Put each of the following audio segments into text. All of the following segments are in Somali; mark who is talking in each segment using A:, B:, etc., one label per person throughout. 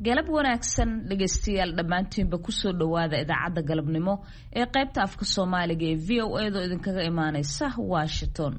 A: galab wanaagsan dhegaystayaal dhammaantiinba kusoo dhowaada idaacadda galabnimo ee qaybta afka soomaaliga ee v o edo idinkaga imaaneysa washington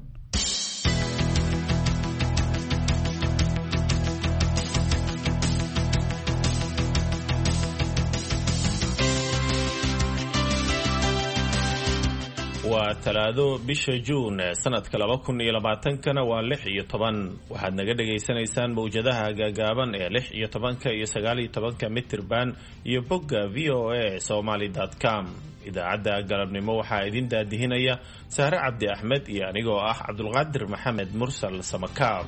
B: waa talaado bisha juun sanadka laba kun iyo labaatankana waa lix iyo toban waxaad naga dhagaysanaysaan mawjadaha gaagaaban ee lix iyo tobanka iyo sagaal iyo tobanka mitirban iyo bogga v o a somaly com idaacadda galabnimo waxaa idin daadihinaya sahre cabdi axmed iyo anigoo ah cabdulqaadir maxamed mursal samakaab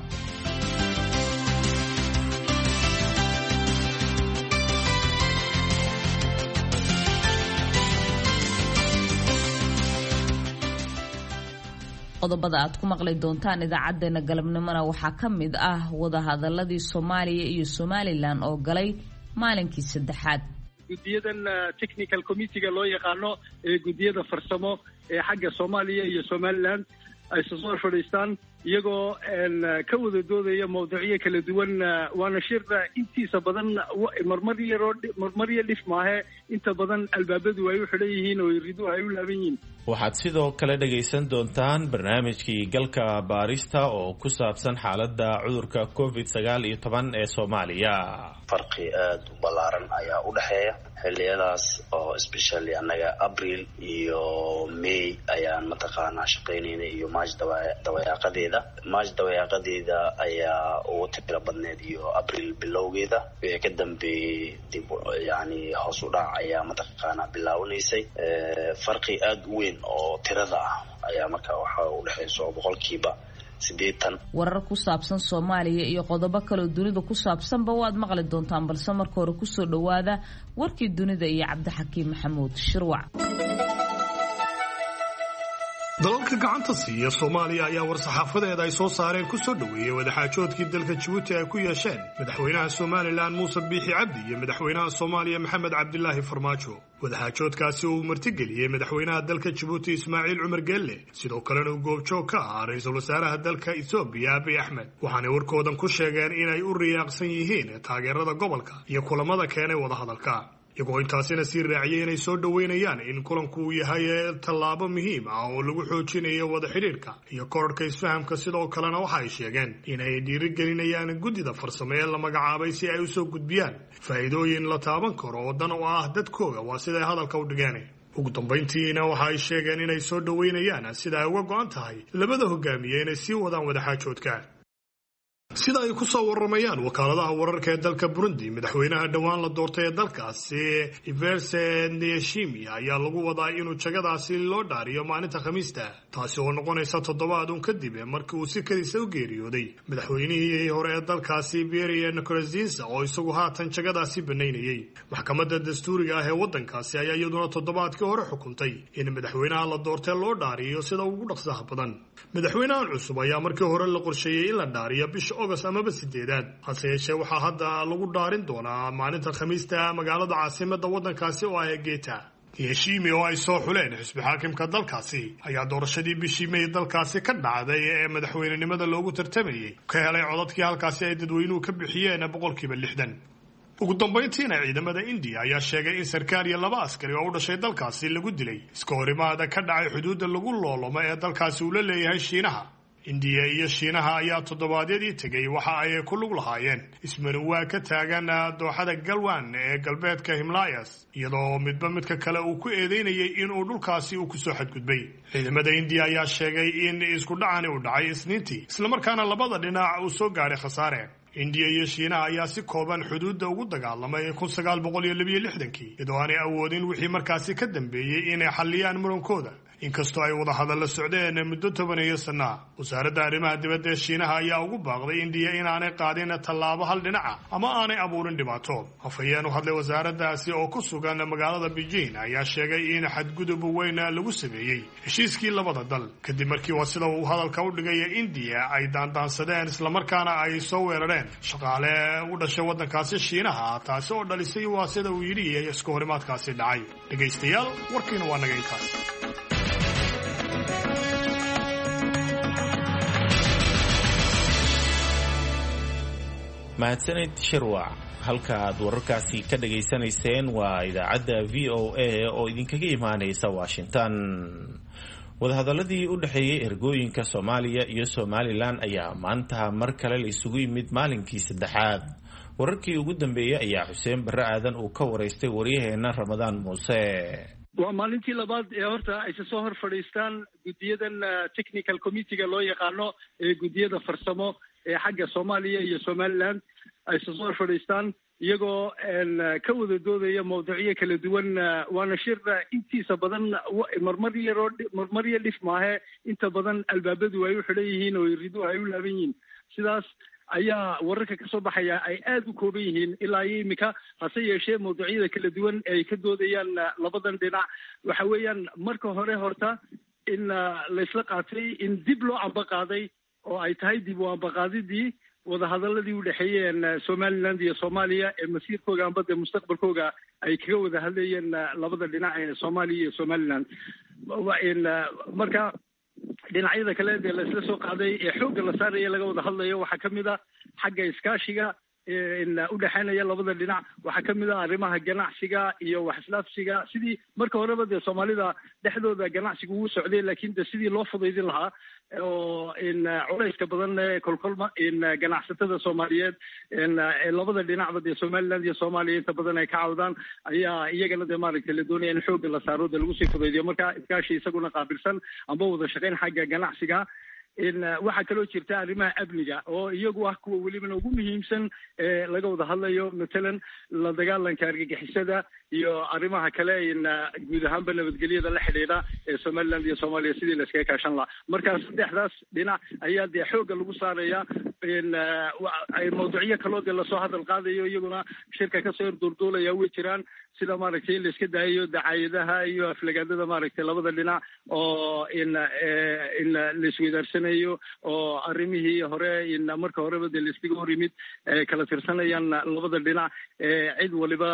A: qodobada aad ku maqli doontaan idaacadeena galabnimona waxaa ka mid ah wadahadaladii soomaaliya iyo somalilan oo galay maalinkii saddexaad
C: guddiyadan technical committeega loo yaqaano ee guddiyada farsamo ee xagga soomaaliya iyo somalilan ay soo fadhiistaan iyagoo ka wada doodaya mawduucyo kala duwan waana shir intiisa badan marmar yaroo marmar yo dhif maahe inta badan albaabadu ay u xidhan yihiin oo riduhu ay u laaban yihiin
B: waxaad sidoo kale dhagaysan doontaan barnaamijkii galka baarista oo ku saabsan xaaladda cudurka covid sagaal iyo toban ee soomaaliya
D: farqi aada u ballaaran ayaa u dhexeeya xilliyadaas oo especially annaga abril iyo may ayaan mataqaanaa shaqaynaynay iyo march dawayaaqadeeda march dawayaaqadeeda ayaa ugu tiro badneed iyo abril bilowgeeda wixii ka dambeeyey dib yani hoos u dhac ayaa mataqaanaa bilaawanaysay farqi aada u weyn oo tirada ah ayaa marka waxa u dhexaysa oo boqolkiiba
A: warar ku saabsan soomaaliya iyo qodobo kaleo dunida ku saabsanba waad maqli doontaan balse marka hore kusoo dhowaada warkii dunida iyo cabdixakiim maxamuud shirwac
E: dalalka gacanta siiya soomaaliya ayaa war-saxaafadeeda ay soo saareen ku soo dhoweeyey wadaxaajoodkii dalka jabuuti ay ku yeesheen madaxweynaha somalilan muuse biixi cabdi iyo madaxweynaha soomaaliya maxamed cabdilaahi farmaajo wadaxaajoodkaasi uu martigeliyey madaxweynaha dalka jabuuti ismaaciil cumar geelle sidoo kalena uu goobjoog ka ahaa ra-iisul wasaaraha dalka etoobiya abiy axmed waxaanay warkoodan ku sheegeen inay u riyaaqsan yihiin taageerada gobolka iyo kulamada keenay wadahadalka iyagoo intaasina sii raaciyay inay soo dhoweynayaan in kulanku uu yahay tallaabo muhiim ah oo lagu xoojinayo wada xidhiidhka iyo korarhka isfahamka sidoo kalena waxa ay sheegeen inay dhiirigelinayaan guddida farsamo ee la magacaabay si ay usoo gudbiyaan faa'iidooyin la taaban karo oo dan u ah dadkooga waa siday hadalka u dhigeen ugu dambayntiina waxa ay sheegeen inay soo dhoweynayaan sida ay uga go-an tahay labada hogaamiye inay sii wadaan wadaxaajoodka sida ay ku soo waramayaan wakaaladaha wararka ee dalka burundi madaxweynaha dhowaan la doortay ee dalkaasi iverse neyashimi ayaa lagu wadaa inuu jagadaasi loo dhaariyo maalinta khamiista taasi oo noqonaysa toddobaad un kadib markii uu si kadisa u geeriyooday madaxweynihii hore ee dalkaasi beria nicorazinsa oo isagu haatan jagadaasi banaynayey maxkamadda dastuuriga ah ee waddankaasi ayaa iyaduna toddobaadkii hore xukuntay in madaxweynaha la doortay loo dhaariyo sida ugu dhaqsaha badan madaxweynahan cusub ayaa markii hore la qorsheeyey in la dhaariyo bisha ogost amaba sideedaad hase yeeshee waxaa hadda lagu dhaarin doonaa maalinta khamiista magaalada caasimada waddankaasi oo ah geeta yeshimi oo ay soo xuleen xisbi xaakimka dalkaasi ayaa doorashadii bishii may dalkaasi ka dhacday ee madaxweynenimada loogu tartamayey ka helay codadkii halkaasi ay dadweynuhu ka bixiyeen boqolkiiba lixdan ugu dambayntiina ciidamada indiya ayaa sheegay in sarkaal iyo laba askari oo u dhashay dalkaasi lagu dilay iska horimaada ka dhacay xuduudda lagu loolomo ee dalkaasi uu la leeyahay shiinaha indiya iyo shiinaha ayaa toddobaadyadii tegay waxa ay ku lug lahaayeen ismanuwaa ka taagan dooxada galwan ee galbeedka himlayas iyadoo midba midka kale uu ku eedeynayay inuu dhulkaasi uu kusoo xadgudbay ciidamada indiya ayaa sheegay in isku dhacani uu dhacay isniintii islamarkaana labada dhinac uu soo gaadhay khasaare indiya iyo shiinaha ayaa si kooban xuduudda ugu dagaalamay kun sagaal boqol iyo labiyo lixdankii iyadoo aanay awoodin wixii markaasi ka dambeeyey inay xalliyaan murankooda inkastoo ay wadahadalla socdeen muddo tobaneeyo sanaa wasaaradda arrimaha dibadda ee shiinaha ayaa ugu baaqday indiya inaanay qaadin tallaabo hal dhinaca ama aanay abuurin dhibaato afhayeen u hadlay wasaaraddaasi oo ku sugan magaalada beijing ayaa sheegay in xadgudub weyn lagu sameeyey heshiiskii labada dal kadib markii waa sida uu hadalka u dhigaya indiya ay daandaansadeen islamarkaana ay soo weerareen shaqaale u dhashay waddankaasi shiinaha taasi oo dhalisay waa sida uu yidhi iska horimaadkaasi dhacay dhegaystayaal warkiina waa naga intaas
B: mahadsanid shirwac halka aad wararkaasi ka dhageysanayseen waa idaacadda v o a oo idinkaga imaanaysa washington wadahadaladii u dhexeeyey ergooyinka soomaaliya iyo somalilan ayaa maanta mar kale la isugu yimid maalinkii saddexaad wararkii ugu dambeeyey ayaa xuseen barre aadan uu ka waraystay waryaheena ramadaan muuse
C: waa maalintii labaad ee horta ayse soo hor fadhiistaan guddiyadan technical committeega loo yaqaano ee guddiyada farsamo ee xagga soomaaliya iyo somaliland ayse soo hor fadhiistaan iyagoo ka wada doodaya mawduucyo kala duwan waana shir intiisa badan marmar yaroo marmar yo dhif maahe inta badan albaabadu ay u xidhan yihiin oo riduhu ay u laaban yihiin sidaas ayaa wararka ka soo baxaya ay aada u kooban yihiin ilaa iyo imika hase yeeshee mawduucyada kala duwan ay ka doodayaan labadan dhinac waxa weeyaan marka hore horta in laysla qaatay in dib loo ambaqaaday oo ay tahay dib u ambaqaadidii wadahadaladii u dhexeeyeen somaliland iyo soomaaliya ee masiirkooga amba dee mustaqbalkooga ay kaga wada hadlayeen labada dhinac ee soomaaliya iyo somaliland marka dhinacyada kale dee laisla soo qaaday ee xoogga la saaraya laga wada hadlayo waxaa kamid a xagga iskaashiga udhexeynaya labada dhinac waxaa kamid a arrimaha ganacsiga iyo wax islaafsiga sidii marka horeba dee soomaalida dhexdooda ganacsiga uu socday lakin de sidii loo fudaydin lahaa oo culayska badan ee kolkolma ganacsatada soomaaliyeed labada dhinacba dee somaliland iyo soomaaliya inta badan ay ka cawdaan ayaa iyagana dee maaragtay la doonaya in xoogga la saaro dee lagu sii fudaydiyo marka iskaashi isaguna qaabilsan amba wada shaqeyn xagga ganacsiga waxaa kaloo jirta arrimaha amniga oo iyagu ah kuwa welibana ugu muhiimsan ee laga wada hadlayo matalan la dagaalanka argagixisada iyo arrimaha kale guud ahaanba nabadgelyada la xidhiidha ee somaliland iyo soomaaliya sidii la iskaga kaashan lahaa markaa saddexdaas dhinac ayaa dee xoogga lagu saaraya mawduucyo kaloo dee lasoo hadal qaadayo iyaguna shirka kasoo horduurduulaya way jiraan sida maaragtay in la iska daayayo dacaayadaha iyo aflagaadada maaragtay labada dhinac oo in in laisweydaarsanay oo arrimihii hore marka horeba dee laiskaga hor yimid kala tirsanayaan labada dhinac cid waliba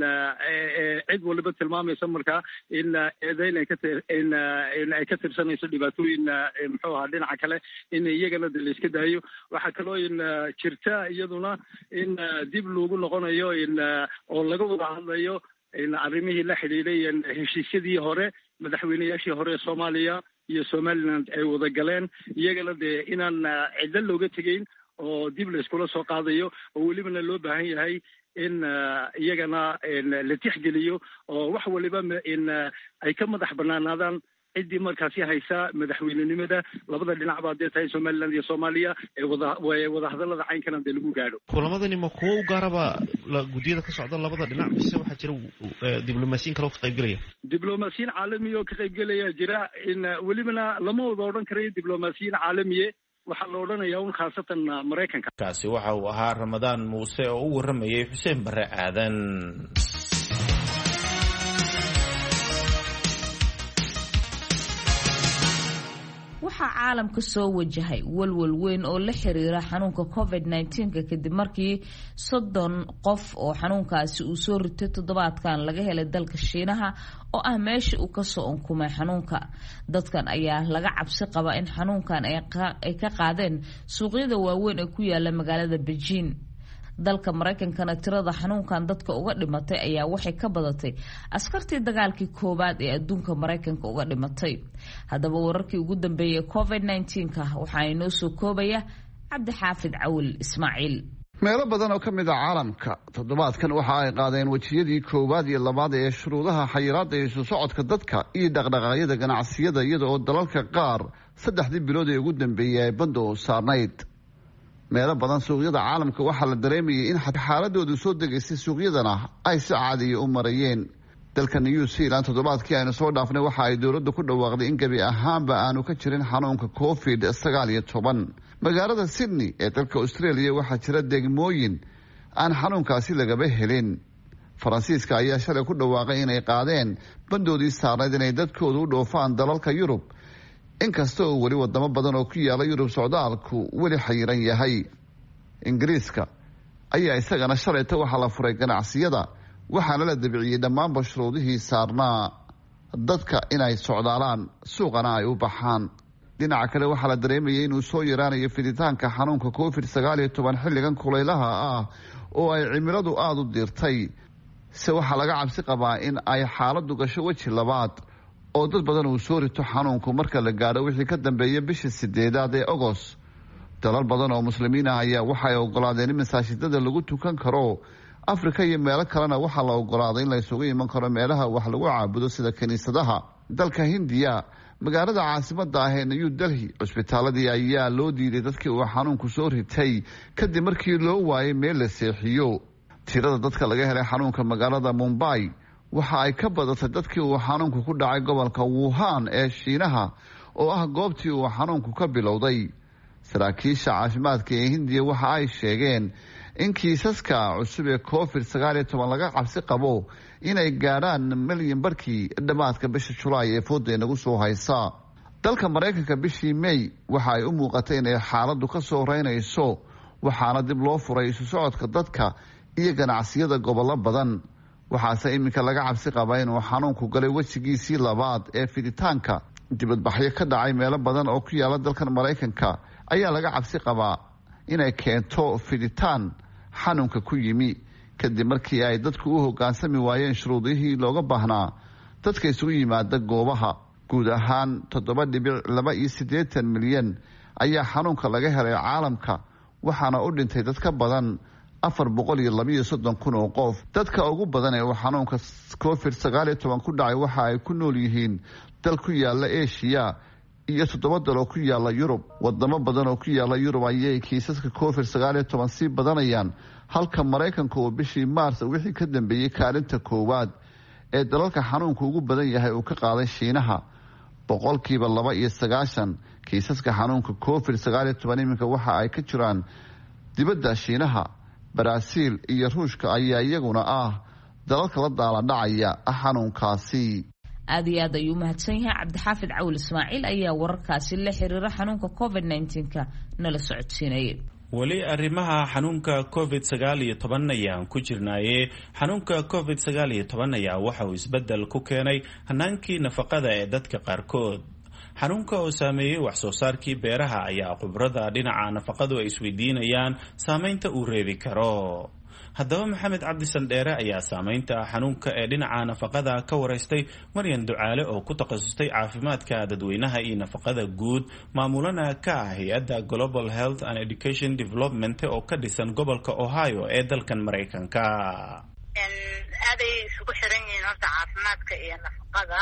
C: cid waliba tilmaamaysa markaa in eedeyn ay kain ay ka tirsanayso dhibaatooyin muxuu ahaa dhinaca kale in iyagana de la iska daayo waxaa kaloo in jirta iyaduna in dib loogu noqonayo in oo laga wada hadlayo in arrimihii la xidhiidhay heshiisyadii hore madaxweyneyaashii hore ee soomaaliya iyo somaliland ay wada galeen iyagana dee inaan cidlo looga tegeyn oo dib la iskula soo qaadayo oo welibana loo baahan yahay in iyagana la tixgeliyo oo wax waliba in ay ka madax banaanaadaan ciddii markaasi haysa madaxweynenimada labada dhinac baa dee tahay somaliland iyo soomaaliya ee wada wadahadalada caynkana dee lagu gaadho
F: kulamadani ma kuwo u gaaraba guddiyada ka socda labada dhinac mise waxaa jira diblomaasiyin kale oo ka qaybgelaya
C: diblomaasiyiin caalamiya oo ka qaybgelaya jira in welibana lama wada odhan karayo diblomaasiyiin caalamiye waxaa la odhanaya un khaasatan maraykanka
B: kaasi waxa uu ahaa ramadaan muuse oo u warramayay xuseen barre aadan
A: waxaa caalamka soo wajahay walwal weyn oo la xiriira xanuunka covid nneteen-ka kadib markii soddon qof oo xanuunkaasi uu soo ritay toddobaadkan laga helay dalka shiinaha oo ah meesha uu kasoo unkumay xanuunka dadkan ayaa laga cabsi qaba in xanuunkan ay ka qaadeen suuqyada waaweyn ee ku yaala magaalada bejiin dalka maraykankana tirada xanuunkan dadka uga dhimatay ayaa waxay ka badatay askartii dagaalkii koowaad ee adduunka maraykanka uga dhimatay haddaba wararkii ugu dambeeyay covid nneteen-ka waxaa inoo soo koobaya cabdi xaafid cawil ismaaciil
G: meelo badan oo ka mid a caalamka toddobaadkan waxa ay qaadeen wejiyadii koowaad iyo labaad ee shuruudaha xayiraadda isu socodka dadka iyo dhaqdhaqaaqyada ganacsiyada iyada oo dalalka qaar saddexdii bilood ee ugu dambeeyey ay badda u saarnayd meelo badan suuqyada caalamka waxaa la dareemayay in xaaladoodu soo degaysay suuqyadana ay si caadiya u marayeen dalka new zealand toddobaadkii aynu soo dhaafnay waxa ay dowladda ku dhawaaqday in gebi ahaanba aanu ka jirin xanuunka covid sagaal iyo toban magaalada sydney ee dalka australia waxaa jira degmooyin aan xanuunkaasi lagaba helin faransiiska ayaa shalay ku dhawaaqay inay qaadeen bandoodii saarnayd inay dadkoodu u dhoofaan dalalka yurub inkasta oo weli wadamo badan oo ku yaala yurub socdaalku weli xayiran yahay ingiriiska ayaa isagana shalayta waxaa la furay ganacsiyada waxaana la dabiciyey dhammaanba shuruudihii saarnaa dadka inay socdaalaan suuqana ay u baxaan dhinaca kale waxaa la dareemayay inuu soo yaraanayo fiditaanka xanuunka covid sagaal iyo toban xilligan kulaylaha ah oo ay cimiladu aada u diirtay se waxaa laga cabsi qabaa in ay xaaladdu gasho weji labaad oo dad badan uu soo rito xanuunku marka la gaadho wixii ka dambeeya bisha sideedaad ee ogos dalal badan oo muslimiin ah ayaa waxay ogolaadeen in masaajidada lagu tukan karo afrika iyo meelo kalena waxaa la ogolaaday in la isugu iman karo meelaha wax lagu caabudo sida kiniisadaha dalka hindiya magaalada caasimada ah ee new delhi cusbitaaladii ayaa loo diiday dadkii uu xanuunku soo ritay kadib markii loo waayay meel la seexiyo tirada dadka laga helay xanuunka magaalada mumbai waxa ay ka badatay dadkii uu xanuunku ku dhacay gobolka wuhan ee shiinaha oo ah goobtii uu xanuunku ka bilowday saraakiisha caafimaadka ee hindiya waxa ay sheegeen in kiisaska cusub ee covid sagaal iyo toban laga cabsi qabo inay gaadhaan milyan barkii dhammaadka bisha julaay ee fooda inagu soo haysa dalka maraykanka bishii may waxa ay u muuqatay inay xaaladdu ka soo reynayso waxaana dib loo furay isu socodka dadka iyo ganacsiyada gobollo badan waxaase iminka laga cabsi qaba inuu xanuunku galay wejigiisii labaad ee fiditaanka dibadbaxyo ka dhacay meelo badan oo ku yaala dalkan maraykanka ayaa laga cabsi qabaa inay keento fiditaan xanuunka ku yimi kadib markii ay dadku u hogaansami waayeen shuruudihii looga baahnaa dadka isugu yimaada goobaha guud ahaan toddoba dhibic laba iyo siddeetan milyan ayaa xanuunka laga helay caalamka waxaana u dhintay dad ka badan afar boqol iyo labaiyo soddon kun oo qof dadka ugu badan ee uu xanuunka covid sagaal iyo toban ku dhacay waxa ay ku nool yihiin dal ku yaala eshiya iyo toddoba dal oo ku yaala yurub wadamo badan oo ku yaala yurub ayay kiisaska covid sagaal iyo toban sii badanayaan halka maraykanka uu bishii maars wixii ka dambeeyey kaalinta koowaad ee dalalka xanuunku ugu badan yahay uu ka qaaday shiinaha boqolkiiba laba iyo sagaashan kiisaska xanuunka covid sagaal iyo toban iminka waxa ay ka jiraan dibadda shiinaha baraaziil iyo ruushka ayaa iyaguna ah dalalka la daaladhacaya xanuunkaasi
A: aad iyo aad ayuu umahadsan yahay cabdixaafid cawil ismaaciil ayaa wararkaasi la xiriira xanuunka covid nneteen-ka nala socodsiinayay
B: weli arrimaha xanuunka covid sagaal iyo toban ayaan ku jirnaaye xanuunka covid sagaal iyo toban ayaa waxa uu isbeddel ku keenay hanaankii nafaqada ee dadka qaarkood xanuunka oo saameeyey wax soo saarkii beeraha ayaa khubrada dhinaca nafaqadu ay isweydiinayaan saameynta uu reebi karo haddaba maxamed cabdi sandheere ayaa saameynta xanuunka ee dhinaca nafaqada ka waraystay maryan ducaale oo ku takhasustay caafimaadka dadweynaha iyo nafaqada guud maamulana ka ah hay-adda global health and education development oo ka dhisan gobolka ohio ee dalkan maraykanka
H: aaday isugu xiran yihiin horta caafimaadka iyo nafaqada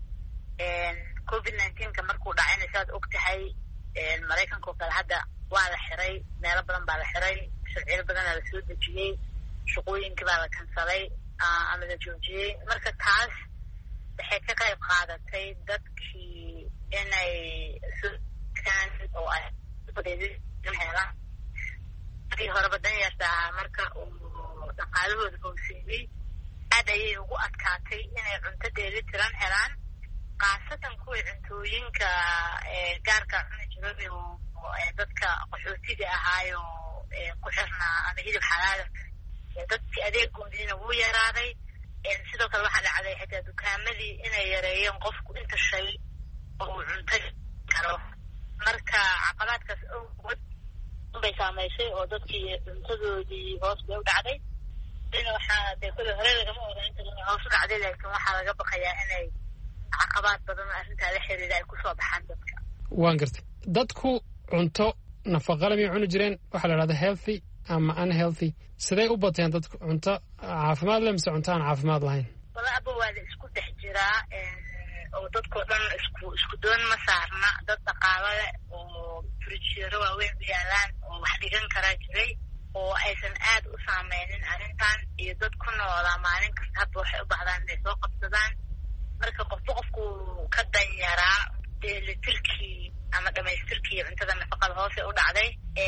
H: covid nineteenka markuu dhacayna saad og tahay maraykanka oo kale hadda waa la xiray meelo badan baa la xiray sharciyo badanaa la soo dejiyey shaqooyinkii baa la kansalay ama la joojiyey marka taas waxay ka qayb qaadatay dadkii inay sokaan oo ay helaan markii horeba danyarta ahaa marka uu dhaqaalahooda hooseeyey aad ayay ugu adkaatay inay cunto dheeli tiran helaan khaasatan kuwii cuntooyinka gaarka cuni jiray oo dadka qaxootiga ahaayo ku xirnaa ama hilib xalaala dadkii adeegoodiina wuu yaraaday sidoo kale waxaa dhacday xitaa dukaamadii inay yareeyeen qofku inta shay oo uu cunto karo marka caqabaadkaas awgood bay saamaysay oo dadkii cuntadoodii hoos bay u dhacday dina waxaa dee kule hore lagama oga inta hoos u dhacday laakiin waxaa laga baqayaa inay caqabaad badan oo arrintaa la xiriira ay kusoo baxaan dadka
I: waan gartay dadku cunto nafaqale miyay cuni jireen waxaa la dhahda healthy ama unhealthy siday u bateen dadku cunto caafimaad leh mise cunto aan caafimaad lahayn
H: walaaba waa la isku dhex jiraa oo dadkao dhan isku isku doon ma saarna dad dhaqaalo leh oo frijero waaweyn u yaalaan oo wax dhigan karaa jiray oo aysan aad u saameynin arrintan iyo dad ku noolaa maalin kasta hadba waxay u baxdaan inay soo qabsadaan marka qofba qofku ka danyaraa dheelitirkii ama dhamaystirkii cuntada nafaqada hoose u dhacday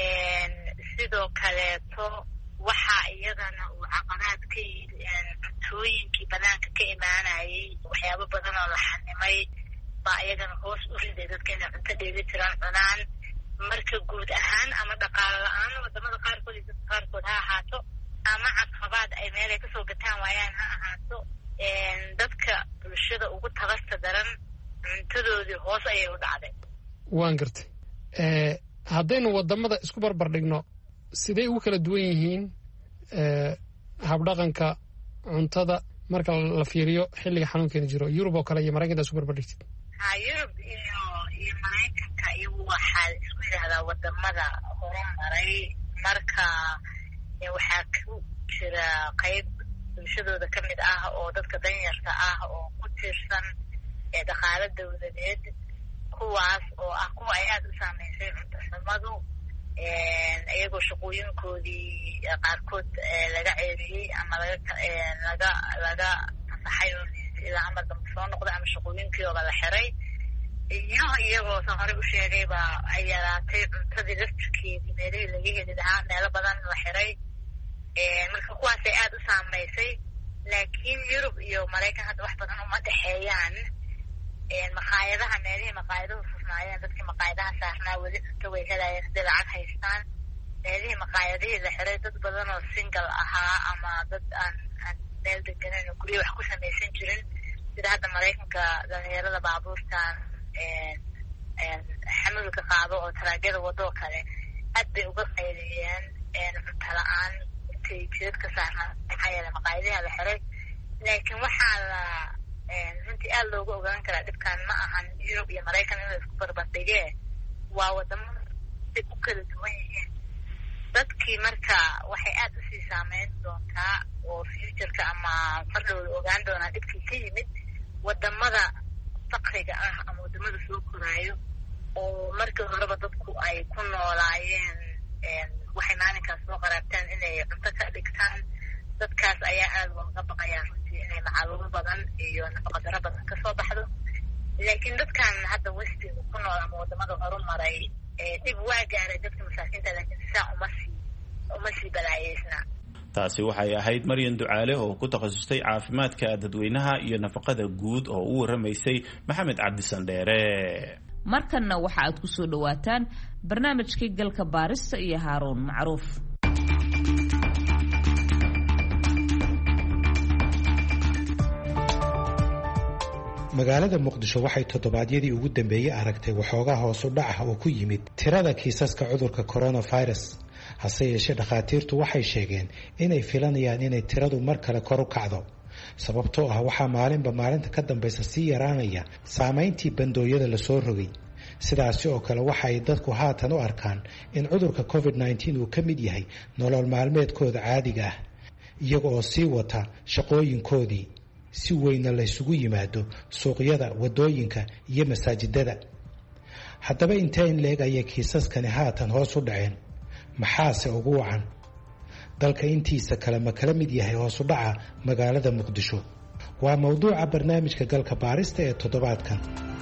H: sidoo kaleeto waxaa iyadana uu caqabaad ka yidhi cuntooyinkii banaanka ka imaanayay waxyaabo badan oo la xanimay baa iyagana hoos u riday dadka inay cunto dheeli tiran cunaan marka guud ahaan ama dhaqaalo la-aan wadamada qaarkood iyo dadka qaarkood ha ahaato ama caqabaad ay meel ay kasoo gataan waayaan ha ahaato dadka bulshada ugu tabasta daran cuntadoodii hoos ayay u dhacday
I: waan gartay haddaynu wadamada isku barbar dhigno siday ugu kala duwan yihiin habdhaqanka cuntada marka la fiiriyo xilliga xanuunkeena jiro yurub oo kale iyo maraykanka isku barbar dhigtid
H: ha yurub iyo iyo maraykanka iyagu waxaa isku yidhaahdaa wadamada horumaray marka waxaa ku jira qayb bulshadooda ka mid ah oo dadka danyarta ah oo ku tiirsan dhaqaalo dawladeed kuwaas oo ah kuwa ay aada u saameysay cunto xumadu iyagoo shaqooyinkoodii qaarkood laga ceeriyey ama laga laga laga fasaxay oo ilaa amar dambe soo noqday ama shaqooyinkii ooba la xiray iyo iyagoo san horey u sheegayba ay yaraatay cuntadii laftirkeedii meelihii laga heli lahaa meelo badan la xiray marka kuwaasay aada u saameysay laakiin yurub iyo maraykan hadda wax badan uma dhexeeyaan maqaayadaha meelihii maqaayaduhu furnaayeen dadkii maqaayadaha saarnaa weli cunto way helayeen hadday lacag haystaan meelihii maqaayadihii la xiray dad badan oo single ahaa ama dad aan aan meel deganan oo guryo wax ku samaysan jirin sida hadda maraykanka dhalinyarada baabuurtan xamulka qaado oo taraagyada wadoo kale aad bay uga qayliyeen cunto la-aan intay jidadka saarnaa maxaa yeele maqaayadiha la xiray laakiin waxaa la runtii aada looga ogaan karaa dhibkan ma ahan yurub iyo maraykan in la isku barbardhigee waa wadamo say u kala duwan yihiin dadkii marka waxay aada usii saameyn doontaa oo futureka ama fardhowda ogaan doonaa dhibkii ka yimid wadamada fakriga ah ama wadamada soo koraayo oo markii horeba dadku ay ku noolaayeen waxay maalinkaas soo qaraabtaan inay cunto ka dhigtaan dadkaas ayaa aada looga baqayaa runtii inay macaluumo badan iyo nafaqadaro badan kasoo baxdo laakiin dadkan hadda westiga ku nool ama wadamada horumaray dhib waa gaaray dadka masaakiinta laakiin saa uma sii uma sii balaayeysna
B: taasi waxay ahayd maryan ducaale oo ku takhasustay caafimaadka dadweynaha iyo nafaqada guud oo u waramaysay maxamed cabdisandheere
A: markanna waxa aad ku soo dhowaataan barnaamijkii galka baarista iyo haaruun macruuf
J: magaalada muqdisho waxay toddobaadyadii ugu dambeeyey aragtay waxoogaa hoosu dhac ah oo ku yimid tirada kiisaska cudurka coronavirus hase yeeshee dhakhaatiirtu waxay sheegeen inay filanayaan inay tiradu mar kale kor u kacdo sababtoo ah waxaa maalinba maalinta ka dambaysa sii yaraanaya saamayntii bandooyada lasoo rogay sidaasi oo kale waxa ay dadku haatan u arkaan in cudurka covid nneteen uu ka mid yahay nolol maalmeedkooda caadiga ah iyaga oo sii wata shaqooyinkoodii si weynna laysugu yimaado suuqyada wadooyinka iyo masaajidada haddaba intee in leeg ayay kiisaskani haatan hoos u dhaceen maxaase ugu wacan dalka intiisa kale ma kala mid yahay hoosu dhaca magaalada muqdisho waa mowduuca barnaamijka galka baarista ee toddobaadkan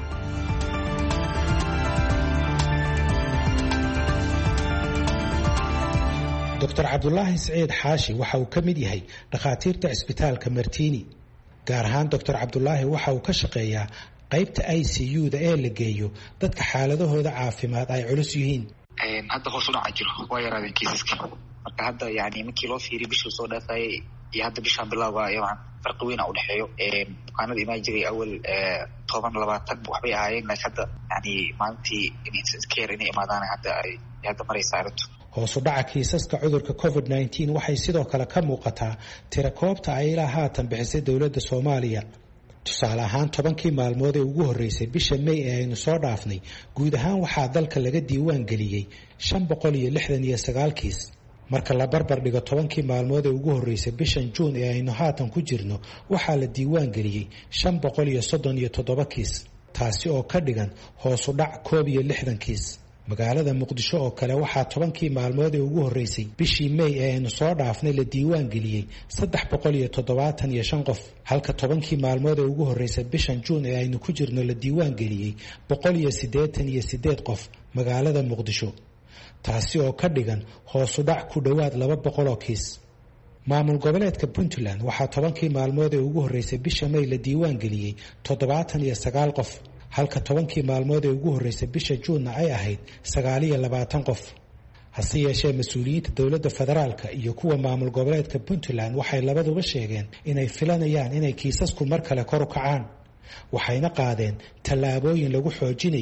J: doctor cabdulaahi siciid xaashi waxa uu ka mid yahay dhakhaatiirta cisbitaalka martiini gaar ahaan doctor cabdulaahi waxa uu ka shaqeeyaa qaybta i c u-da ee la geeyo dadka xaaladahooda caafimaad ay culus yihiin
K: hadda hoos u dhaca jiro waa yaraadeen kiisaska marka hadda yani markii loo fiiriya bishii soo dhaafayay iyo hadda bishaan bilowga farqi weyna udhexeeyo bukaanada imaan jiray awal toban labaatan waxbay ahaayeen laakiin hadda yani maalintii care inay imaadaan hadda ay hadda maraysa arrintu
J: hoos u dhaca kiisaska cudurka covid nneteen waxay sidoo kale ka muuqataa tira koobta ay ilaa haatan bixisay dowladda soomaaliya tusaale ahaan tobankii maalmood ee ugu horreysay bisha may ee aynu soo dhaafnay guud ahaan waxaa dalka laga diiwaan geliyey shan boqol iyo lixdan iyo sagaal kiis marka la barbar dhigo tobankii maalmood ee ugu horreysay bishan juun ee aynu haatan ku jirno waxaa la diiwaan geliyey shan boqol iyo soddon iyo toddoba kiis taasi oo ka dhigan hoosu dhac koob iyo lixdan kiis magaalada muqdisho oo kale waxaa tobankii maalmood ee ugu horreysay bishii may ee aynu soo dhaafnay la diiwaan geliyey saddex boqol iyo toddobaatan iyo shan qof halka tobankii maalmood ee ugu horreysay bishan juun ee aynu ku jirno la diiwaan geliyey boqol iyo siddeetan iyo siddeed qof magaalada muqdisho taasi oo ka dhigan hoosu dhac ku dhowaad laba boqol oo kiis maamul goboleedka puntland waxaa tobankii maalmood ee ugu horreysay bisha may la diiwaan geliyey toddobaatan iyo sagaal qof halka tobankii maalmood ee ugu horreysay bisha juunna ay ahayd sagaaliyo labaatan qof hase yeeshee mas-uuliyiinta dowladda federaalka iyo kuwa maamul goboleedka puntland waxay labaduba sheegeen inay filanayaan inay kiisasku mar kale kor u kacaan waxayna qaadeen tallaabooyin lagu xoojinayo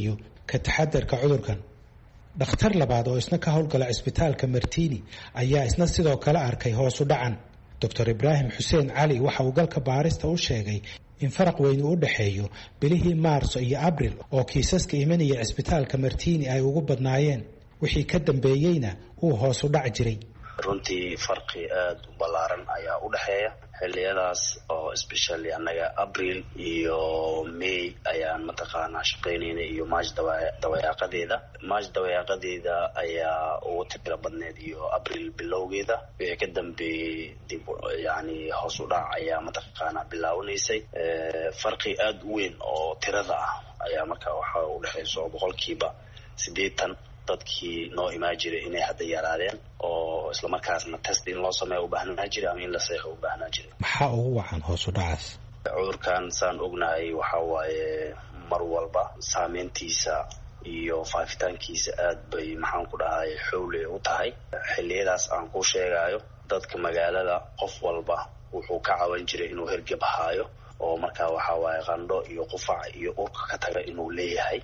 J: ka taxadarka cudurkan dhakhtar labaad oo isna ka howlgala cisbitaalka martini ayaa isna sidoo kale arkay hoosu dhacan doctor ibraahim xuseen cali waxa uu galka baarista u sheegay in faraq weyn uu u dhexeeyo bilihii maarso iyo abril oo kiisaska imanaya cisbitaalka martini ay ugu badnaayeen wixii ka dambeeyeyna uu hoos u dhac jiray
D: runtii farqi aada u ballaaran ayaa u dhexeeya xilliyadaas oo especially annaga abril iyo may ayaan mataqaanaa shaqaynayna iyo march dawayaaqadeeda march dawayaaqadeeda ayaa ugu tiro badneed iyo abril bilowgeeda wixii ka dambeeyey dib yani hoos u dhac ayaa mataqaanaa bilaawanaysay farqi aada u weyn oo tirada ah ayaa marka waxa u dhexayso boqolkiiba siddeetan dadkii noo imaan jiray inay hadda yaraadeen oo islamarkaasna test in loo sameeya u baahnaa jiray ama in la seexo u baahnaa jiray
J: maxaa ugu wacan hoos u dhacaas
D: cudurkan saan ognahay waxa waaye mar walba saameyntiisa iyo faafitaankiisa aad bay maxaan ku dhahay xowle u tahay xilliyadaas aan ku sheegayo dadka magaalada qof walba wuxuu ka caban jiray inuu hergeb haayo oo markaa waxa waaye qandho iyo qufac iyo urka ka taga inuu leeyahay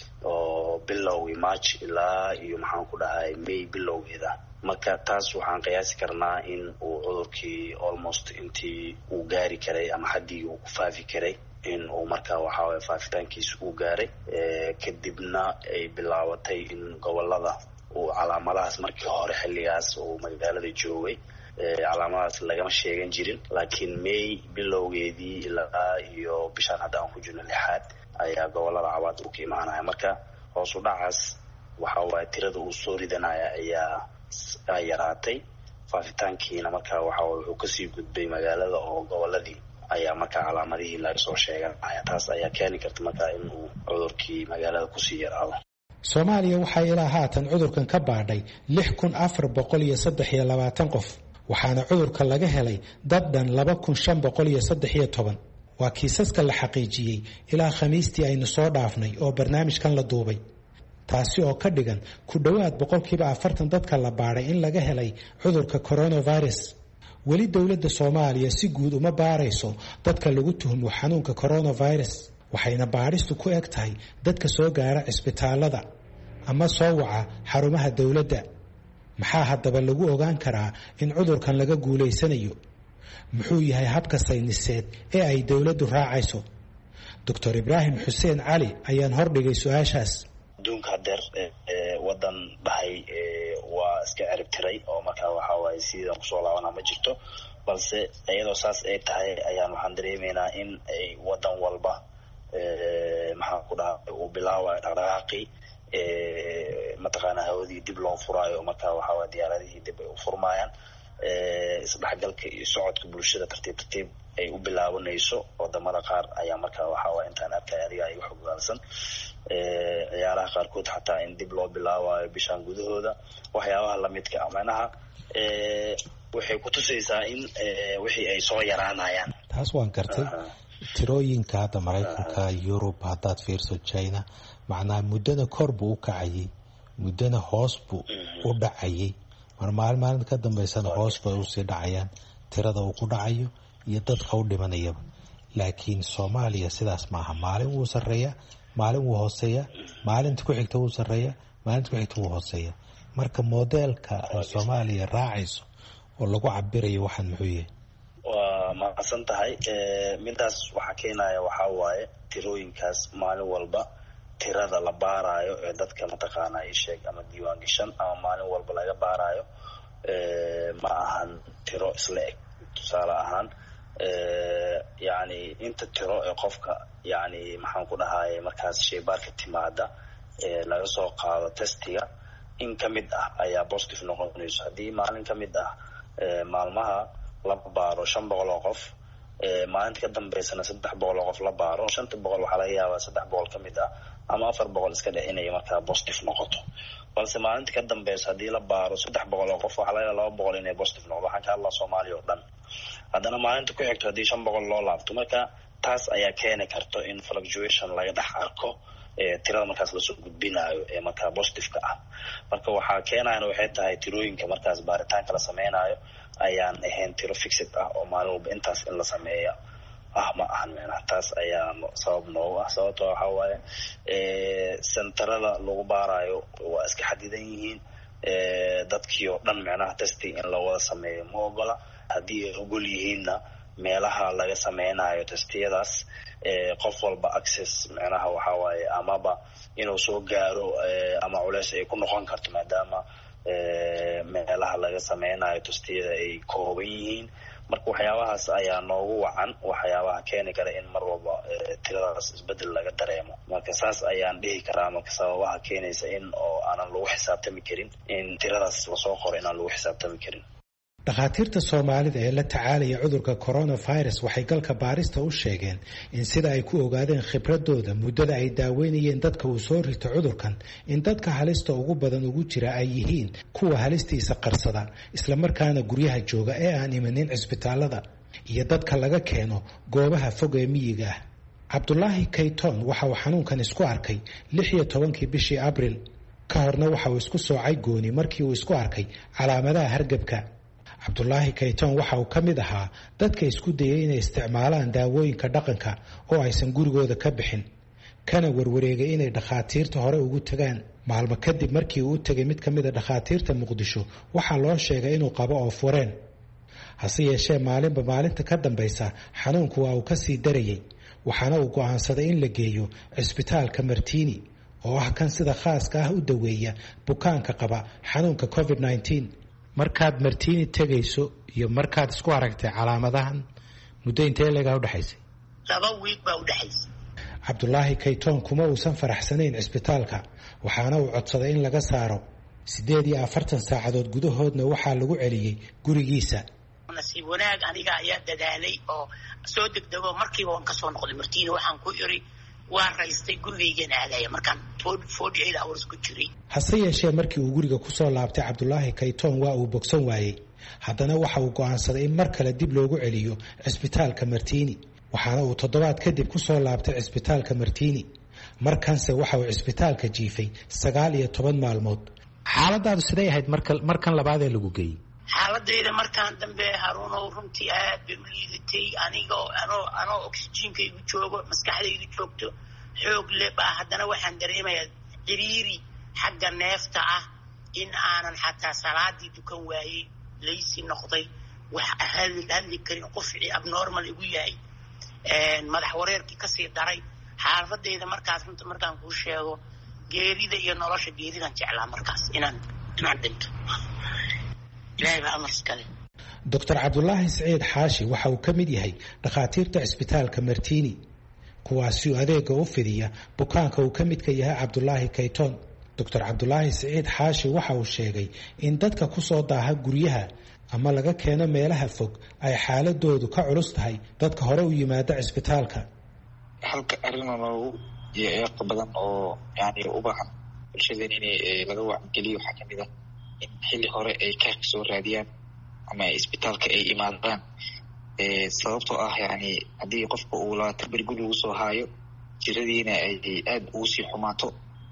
D: oo bilowgii march ilaa iyo maxaan ku dhahay may bilowgeeda marka taas waxaan qiyaasi karnaa in uu cudurkii almost intii uu gaari karay ama xaddii uu ku faafi karay in uu markaa waxaway faafitaankiisa uu gaaray kadibna ay bilaabatay in gobolada uu calaamadahaas markii hore xilligaas uu magaalada joogay calaamadahaas lagama sheegan jirin laakiin may bilowgeedii ilaa iyo bishaan hadda aan ku jirno lixaad ayaa gobolada cabaad uu ka imaanaya marka hoos u dhacaas waxa waaye tirada uu soo ridanaya ayaa yaraatay faafitaankiina marka waxa wuxuu kasii gudbay magaalada oo goboladii ayaa markaa calaamadihii laga soo sheeganaya taas ayaa keeni karta markaa in uu cudurkii magaalada kusii yaraado
J: soomaaliya waxaa ilaa haatan cudurkan ka baadhay lix kun afar boqol iyo saddex iyo labaatan qof waxaana cudurka laga helay dad dhan laba kun shan boqol iyo saddex iyo toban waa kiisaska la xaqiijiyey ilaa khamiistii aynu soo dhaafnay oo barnaamijkan la duubay taasi oo ka dhigan ku dhowaad boqolkiiba afartan dadka la baadhay in laga helay cudurka coronavirus weli dowladda soomaaliya si guud uma baarayso dadka lagu tuhmo xanuunka coronavirus waxayna baadhistu ku eg tahay dadka soo gaara cisbitaalada ama soo waca xarumaha dowladda maxaa haddaba lagu ogaan karaa in cudurkan laga guulaysanayo muxuu yahay habka sayniseed ee ay dowladdu raacayso doctor ibraahim xuseen cali ayaan hordhigay su-aashaas
D: adduunka hadeer wadan dhahay waa iska cerib tiray oo markaa waxa waaye sidan kusoo laabana ma jirto balse iyadoo saas ay tahay ayaan waxaan dareemaynaa in ay wadan walba maxaan ku dhaha uu bilaabayo dhaqdhaqaaqii mataqaanaa hawadii dib loo furaayo markaa waxaawaa diyaaradihii dib ay u furmaayaan isdhexgalka iyo socodka bulshada tartiib tartiib ay u bilaabanayso wadamada qaar ayaa markaa waxaawaa intaan arkay adiga ay uxogaalsan ciyaaraha qaarkood xataa in dib loo bilaabayo bishaan gudahooda waxyaabaha lamidka ah macnaha waxay kutusaysaa in wixii ay soo yaraanayaan
J: taas waan gartay tirooyinka hadda maraykanka yurub haddaad fiirso china macnaha muddana kor buu u kacayay muddana hoos buu u dhacayay mar maalin maalinta ka dambeysana hoos bay usii dhacayaan tirada uu ku dhacayo iyo dadka u dhimanayaba laakiin soomaaliya sidaas maaha maalin wuu sarreeya maalin wuu hooseeya maalinta ku xigta wuu sarreeya maalinta ku xigta wuu hooseeya marka modeelka ay soomaaliya raacayso oo lagu cabirayo waxaan muxuu yahay
D: waa mahadsan tahay midaas waxaa keenaya waxaa waaye tirooyinkaas maalin walba tirada la baarayo ee dadka mataqaana isheeg ama diiwaan gashan ama maalin walba laga baarayo ma ahan tiro isla eg tusaale ahaan yani inta tiro ee qofka yani maxaan ku dhahaye markaas shaybaarka timaada ee laga soo qaado testiga in ka mid ah ayaa positive noqonayso haddii maalin ka mid ah maalmaha la baaro shan boqol oo qof maalinta ka dambeysana saddex boqol oo qof la baaro shanta boqol waxaa laga yaabaa saddex boqol ka mid ah ama afar boqol iska dhe inay markaa positive noqoto balse maalinta ka dambeysa haddii la baaro saddex boqol oo qof waxaa laga yaaba laba boqol inay positive noqdo waxaan ka hadlaa soomaaliya oo dhan haddana maalinta ku xigto haddii shan boqol loo laabto marka taas ayaa keeni karto in fluctuation laga dhex arko tirada markaas lasoo gudbinayo ee markaa positiveka ah marka waxaa keenayana waxay tahay tirooyinka markaas baaritaanka la sameynayo ayaan ahayn tiro fixed ah oo maalin walba intaas in la sameeya ah ma ahan micnaha taas ayaa sabab noogu ah sababto waxa waaye sentarada lagu baarayo waa iska xadidan yihiin dadkii oo dhan micnaha testing in lawada sameeyo ma ogola haddii ay ogol yihiinna meelaha laga sameynayo testiyadaas qof walba access micnaha waxa waaye amaba inuu soo gaaro ama culeys ay ku noqon karto maadaama meelaha laga sameynayo testiyada ay kooban yihiin marka waxyaabahaas ayaa noogu wacan waxyaabaha keeni kara in mar walba tiradaas isbedel laga dareemo marka saas ayaan dhihi karaa marka sababaha keenaysa in oo aanan lagu xisaabtami karin in tiradaas lasoo qoro inaan lagu xisaabtami karin
J: dhakhaatiirta soomaalida ee la tacaalaya cudurka coronavirus waxay galka baarista u sheegeen in sida ay ku ogaadeen khibradooda muddada ay daaweynayeen dadka uu soo rito cudurkan in dadka halista ugu badan ugu jira ay yihiin kuwa halistiisa qarsada islamarkaana guryaha jooga ee aan imanin cisbitaalada iyo dadka laga keeno goobaha fog ee miyiga ah cabdulaahi kayton waxa uu xanuunkan isku arkay lix iyo tobankii bishii abril ka horna waxa uu isku soocay gooni markii uu isku arkay calaamadaha hargebka cabdulaahi kayton waxa uu ka mid ahaa dadka isku dayay inay isticmaalaan daawooyinka dhaqanka oo aysan gurigooda ka bixin kana warwareegay inay dhakhaatiirta hore ugu tagaan maalmo kadib markii uu u tegay mid ka mid a dhakhaatiirta muqdisho waxaa loo sheegay inuu qabo oo fureen hase yeeshee maalinba maalinta ka dambaysa xanuunku waa uu kasii darayay waxaana uu go'aansaday in la geeyo cisbitaalka martiini oo ah kan sida khaaska ah u daweeya bukaanka qaba xanuunka covid -19 markaad martiini tegayso iyo markaad isku aragtay calaamadahan muddo intee leegaa udhexaysay
L: laba wiig baa udhexaysay
J: cabdulaahi kayton kuma uusan faraxsanayn cisbitaalka waxaana uu codsaday in laga saaro siddeed iyo afartan saacadood gudahoodna waxaa lagu celiyey gurigiisa
L: nasiib wanaag aniga ayaa dadaalay oo soo degdego markiiba waan kasoo noqday martiini waxaan ku iri waa raystay gurigaygan aadaya markaan forty eight hours ku jiray
J: hase yeeshee markii uu guriga kusoo laabtay cabdulaahi kayton waa uu bogsan waayey haddana waxa uu go'aansaday in mar kale dib loogu celiyo cisbitaalka martiini waxaana uu toddobaad kadib kusoo laabtay cisbitaalka martiini markanse waxa uu cisbitaalka jiifay sagaal iyo toban maalmood xaaladaadu siday ahayd markan labaadee lagu geeyey
L: xaaladayda markaan dambe haruunow runtii aad bay u liidatay anigoo anoo anoo oxygenkaygu joogo maskaxdaydu joogto xoog le baa haddana waxaan dareemayaa ciriiri xagga neefta ah in aanan xataa salaadii dukan waayey laysi noqday wax hadli karin qufci abnormal igu yahay madax wareerkii kasii daray xaaladayda markaas runta markaan kuu sheego geerida iyo nolosha geeridan jeclaa markaas inaan inaan dhinto
J: doctor cabdulaahi siciid xaashi waxa uu ka mid yahay dhakhaatiirta cisbitaalka martiini kuwaasiu adeega u fidiya bukaanka uu ka midka yahay cabdulaahi kayton doctor cabdulaahi siciid xaashi waxa uu sheegay in dadka kusoo daaha guryaha ama laga keeno meelaha fog ay xaaladoodu ka culus tahay dadka hore u yimaada cisbitaalka
K: halka arrinoo noogu iyo eeqa badan oo yani u baahan bulshadeen in laga wacigeliyo waxaa kamid ah in xilli hore ay kaarka soo raadiyaan ama isbitaalka ay imaadaan sababtoo ah yani haddii qofka uu labaatan beri guri ugu soo haayo jiradiina ay aada ugu sii xumaato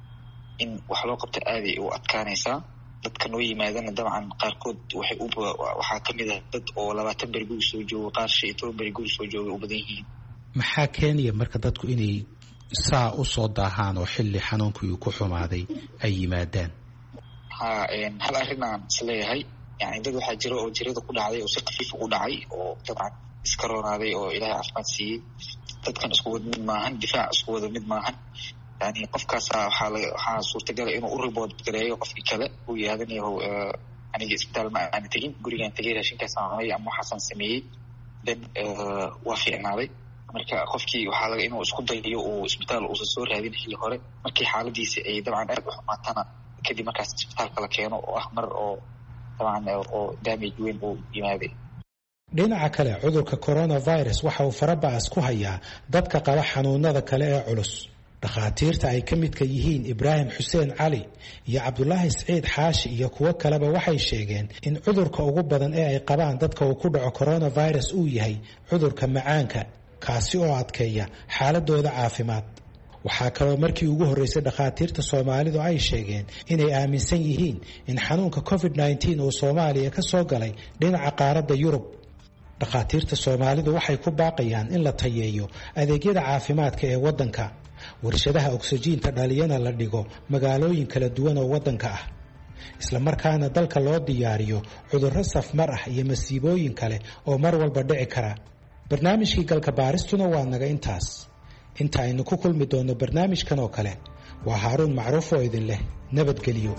K: in wax loo qabto aaday u adkaanaysaa dadka noo yimaadana dabcan qaarkood waxay u waxaa kamid ah dad oo labaatan beri guri soo joogo qaar shan iyo toban beri guri soo jooga u badan yihiin
J: maxaa keenaya marka dadku inay saa usoo daahaan oo xilli xanuunkii uu ku xumaaday ay yimaadaan
K: ha hal arrin aan isleeyahay yani dad waxaa jira oo jirada ku dhacday oo si kafiif ugu dhacay oo dabcan iska roonaaday oo ilaahay caafimaad siiyey dadkan isku wada mid maahan difaac isku wada mid maahan yani qofkaasa waxaa la waxaa suurtagala inuu u ribood gareeyo qofkii kale uu yihahdanyaho aniga isbitaal ma aana tegin gurigaan tegay raashinkaasaan cunay ama waxaasaan sameeyey then waa fiicnaaday marka qofkii waxaa laga inuu isku dayayo uu isbitaal uusan soo raadin xilli hore markii xaaladiisi ay dabcan aad u xumaatana kadib markaas isbitaalka la keeno oo ah mar oo dabcan oo damage weyn uu yimaaday
J: dhinaca kale cudurka coronavirus waxa uu faraba'as ku hayaa dadka qaba xanuunada kale ee culus dhakhaatiirta ay ka midka yihiin ibraahim xuseen cali iyo cabdulaahi siciid xaashi iyo kuwo kaleba waxay sheegeen in cudurka ugu badan ee ay qabaan dadka uu ku dhaco coronavirus uu yahay cudurka macaanka kaasi oo adkeeya xaaladooda caafimaad waxaa kaloo markii ugu horreysay dhakhaatiirta soomaalidu ay sheegeen inay aaminsan yihiin in xanuunka covid -19 uu soomaaliya ka soo galay dhinaca qaaradda yurub dhakhaatiirta soomaalidu waxay ku baaqayaan in la tayeeyo adeegyada caafimaadka ee waddanka warshadaha ogsajiinta dhaliyana la dhigo magaalooyin kala duwan oo waddanka ah islamarkaana dalka loo diyaariyo cudurro safmar ah iyo masiibooyin kale oo mar walba dhici kara barnaamijkii galka baaristuna waa naga intaas inta aynu ku kulmi doonno barnaamijkan oo kale waa haaruun macruuf oo idin leh nabadgelyo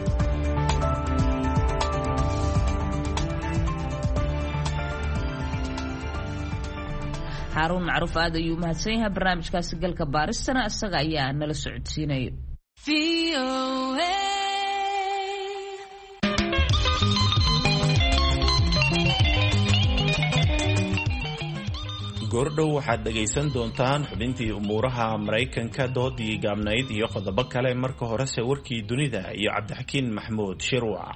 A: xaaruun macruuf aad ayuu mahadsan yahay barnaamijkaasi galka baaristana isaga ayaa nala socodsiinaya
B: goordhow waxaad dhegaysan doontaan xubintii umuuraha maraykanka doodii gaabnayd iyo qodobo kale marka horese warkii dunida iyo cabdixakiin maxmuud shirwac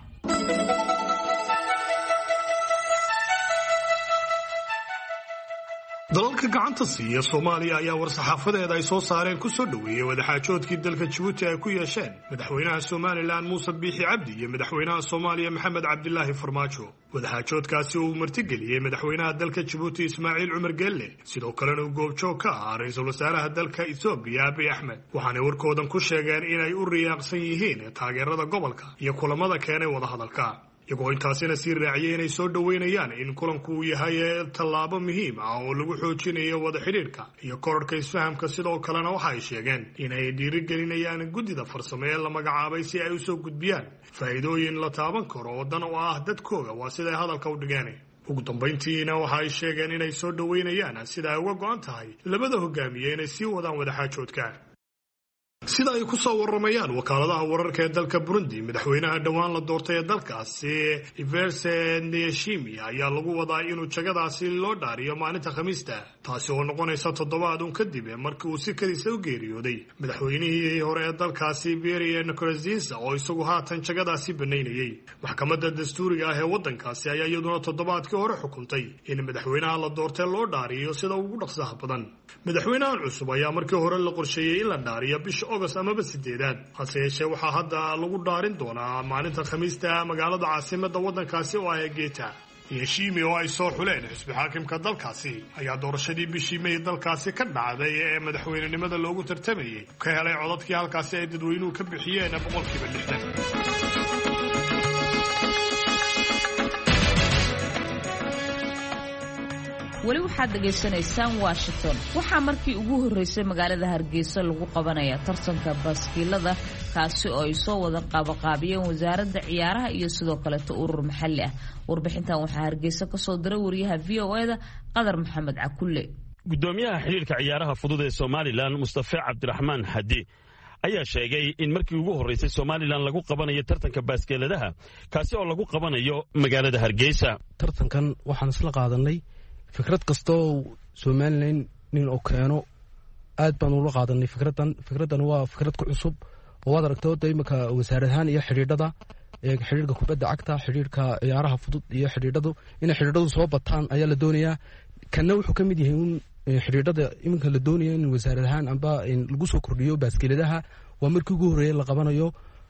E: dalalka gacanta siiya soomaaliya ayaa war-saxaafadeeda ay soo saareen ku soo dhoweeyey wadaxaajoodkii dalka jabuuti ay ku yeesheen madaxweynaha somalilan muuse biixi cabdi iyo madaxweynaha soomaaliya maxamed cabdilaahi farmaajo wadaxaajoodkaasi uu martigeliyey madaxweynaha dalka jabuuti ismaaciil cumar geelle sidoo kalena uu goobjoog ka ahaa ra-iisul wasaaraha dalka ethoobiya abiy axmed waxaanay warkoodan ku sheegeen inay u riyaaqsan yihiin taageerada gobolka iyo kulamada keenay wadahadalka iyagoo intaasina sii raaciyay inay soo dhoweynayaan in kulanku uu yahay tallaabo muhiim ah oo lagu xoojinayo wada xidhiidhka iyo korarhka isfahamka sidoo kalena waxa ay sheegeen inay dhiirigelinayaan guddida farsamo ee la magacaabay si ay usoo gudbiyaan faa'iidooyin la taaban karo oo dan oo ah dadkooga waa siday hadalka u dhigeen ugu dambayntiina waxa ay sheegeen inay soo dhoweynayaan sida ay uga go-an tahay labada hogaamiye inay sii wadaan wadaxaajoodka sida ay ku soo waramayaan wakaaladaha wararka ee dalka burundi madaxweynaha dhowaan la doortay ee dalkaasi iverse neyashimi ayaa lagu wadaa inuu jagadaasi loo dhaariyo maalinta khamiista taasi oo noqonaysa toddobaad un kadib markii uu si kadiisa u geeriyooday madaxweynihii hore ee dalkaasi beria nikorazinsa oo isagu haatan jagadaasi banaynayey maxkamadda dastuuriga ah ee waddankaasi ayaa iyaduna toddobaadkii hore xukuntay in madaxweynaha la doortay loo dhaariyo sida ugu dhaqsaha badan madaxweynahan cusub ayaa markii hore la qorsheeyey in la dhaariyo bisha ogost amaba sideedaad hase yeeshee waxaa hadda lagu dhaarin doonaa maalinta khamiista magaalada caasimada waddankaasi oo ah geeta yeshimi oo ay soo xuleen xisbi xaakimka dalkaasi ayaa doorashadii bishii may dalkaasi ka dhacday ee madaxweynenimada loogu tartamayey ka helay codadkii halkaasi ay dadweynuhu ka bixiyeen boqolkiiba lixdan
A: weli waxaad dhegaysanaysaan washington waxaa markii ugu horreysay magaalada hargeysa lagu qabanaya tartanka baaskiilada kaasi oo ay soo wada qaabaqaabiyeen wasaaradda ciyaaraha iyo sidoo kaleeto urur maxalli ah warbixintan waxaa hargeysa kasoo diray wariyaha v o e da qadar maxamed cakulle
M: gudoomiyaha xidhiirka ciyaaraha fudud ee somalilan mustafe cabdiraxmaan xadi ayaa sheegay in markii ugu horreysay somalilan lagu qabanayo tartanka baaskeeladaha kaasi oo lagu qabanayo magaalada hargeysa
N: tartankan waxaan isla qaadanay fikrad kastoo somalilan nin oo keeno aad baan ula qaadanay fikradan fikraddan waa fikrad ku cusub oo waad aragta wadda iminka wasaaradahaan iyo xidhiidhada xidhiirka kubadda cagta xidhiirka ciyaaraha fudud iyo xidhiidhadu inay xidhiidhadu soo bataan ayaa la doonayaa kanna wuxuu ka mid yahay un xidhiidhada iminka la doonaya in wasaaradahaan amba lagu soo kordhiyo baaskeladaha waa markii ugu horreeya la qabanayo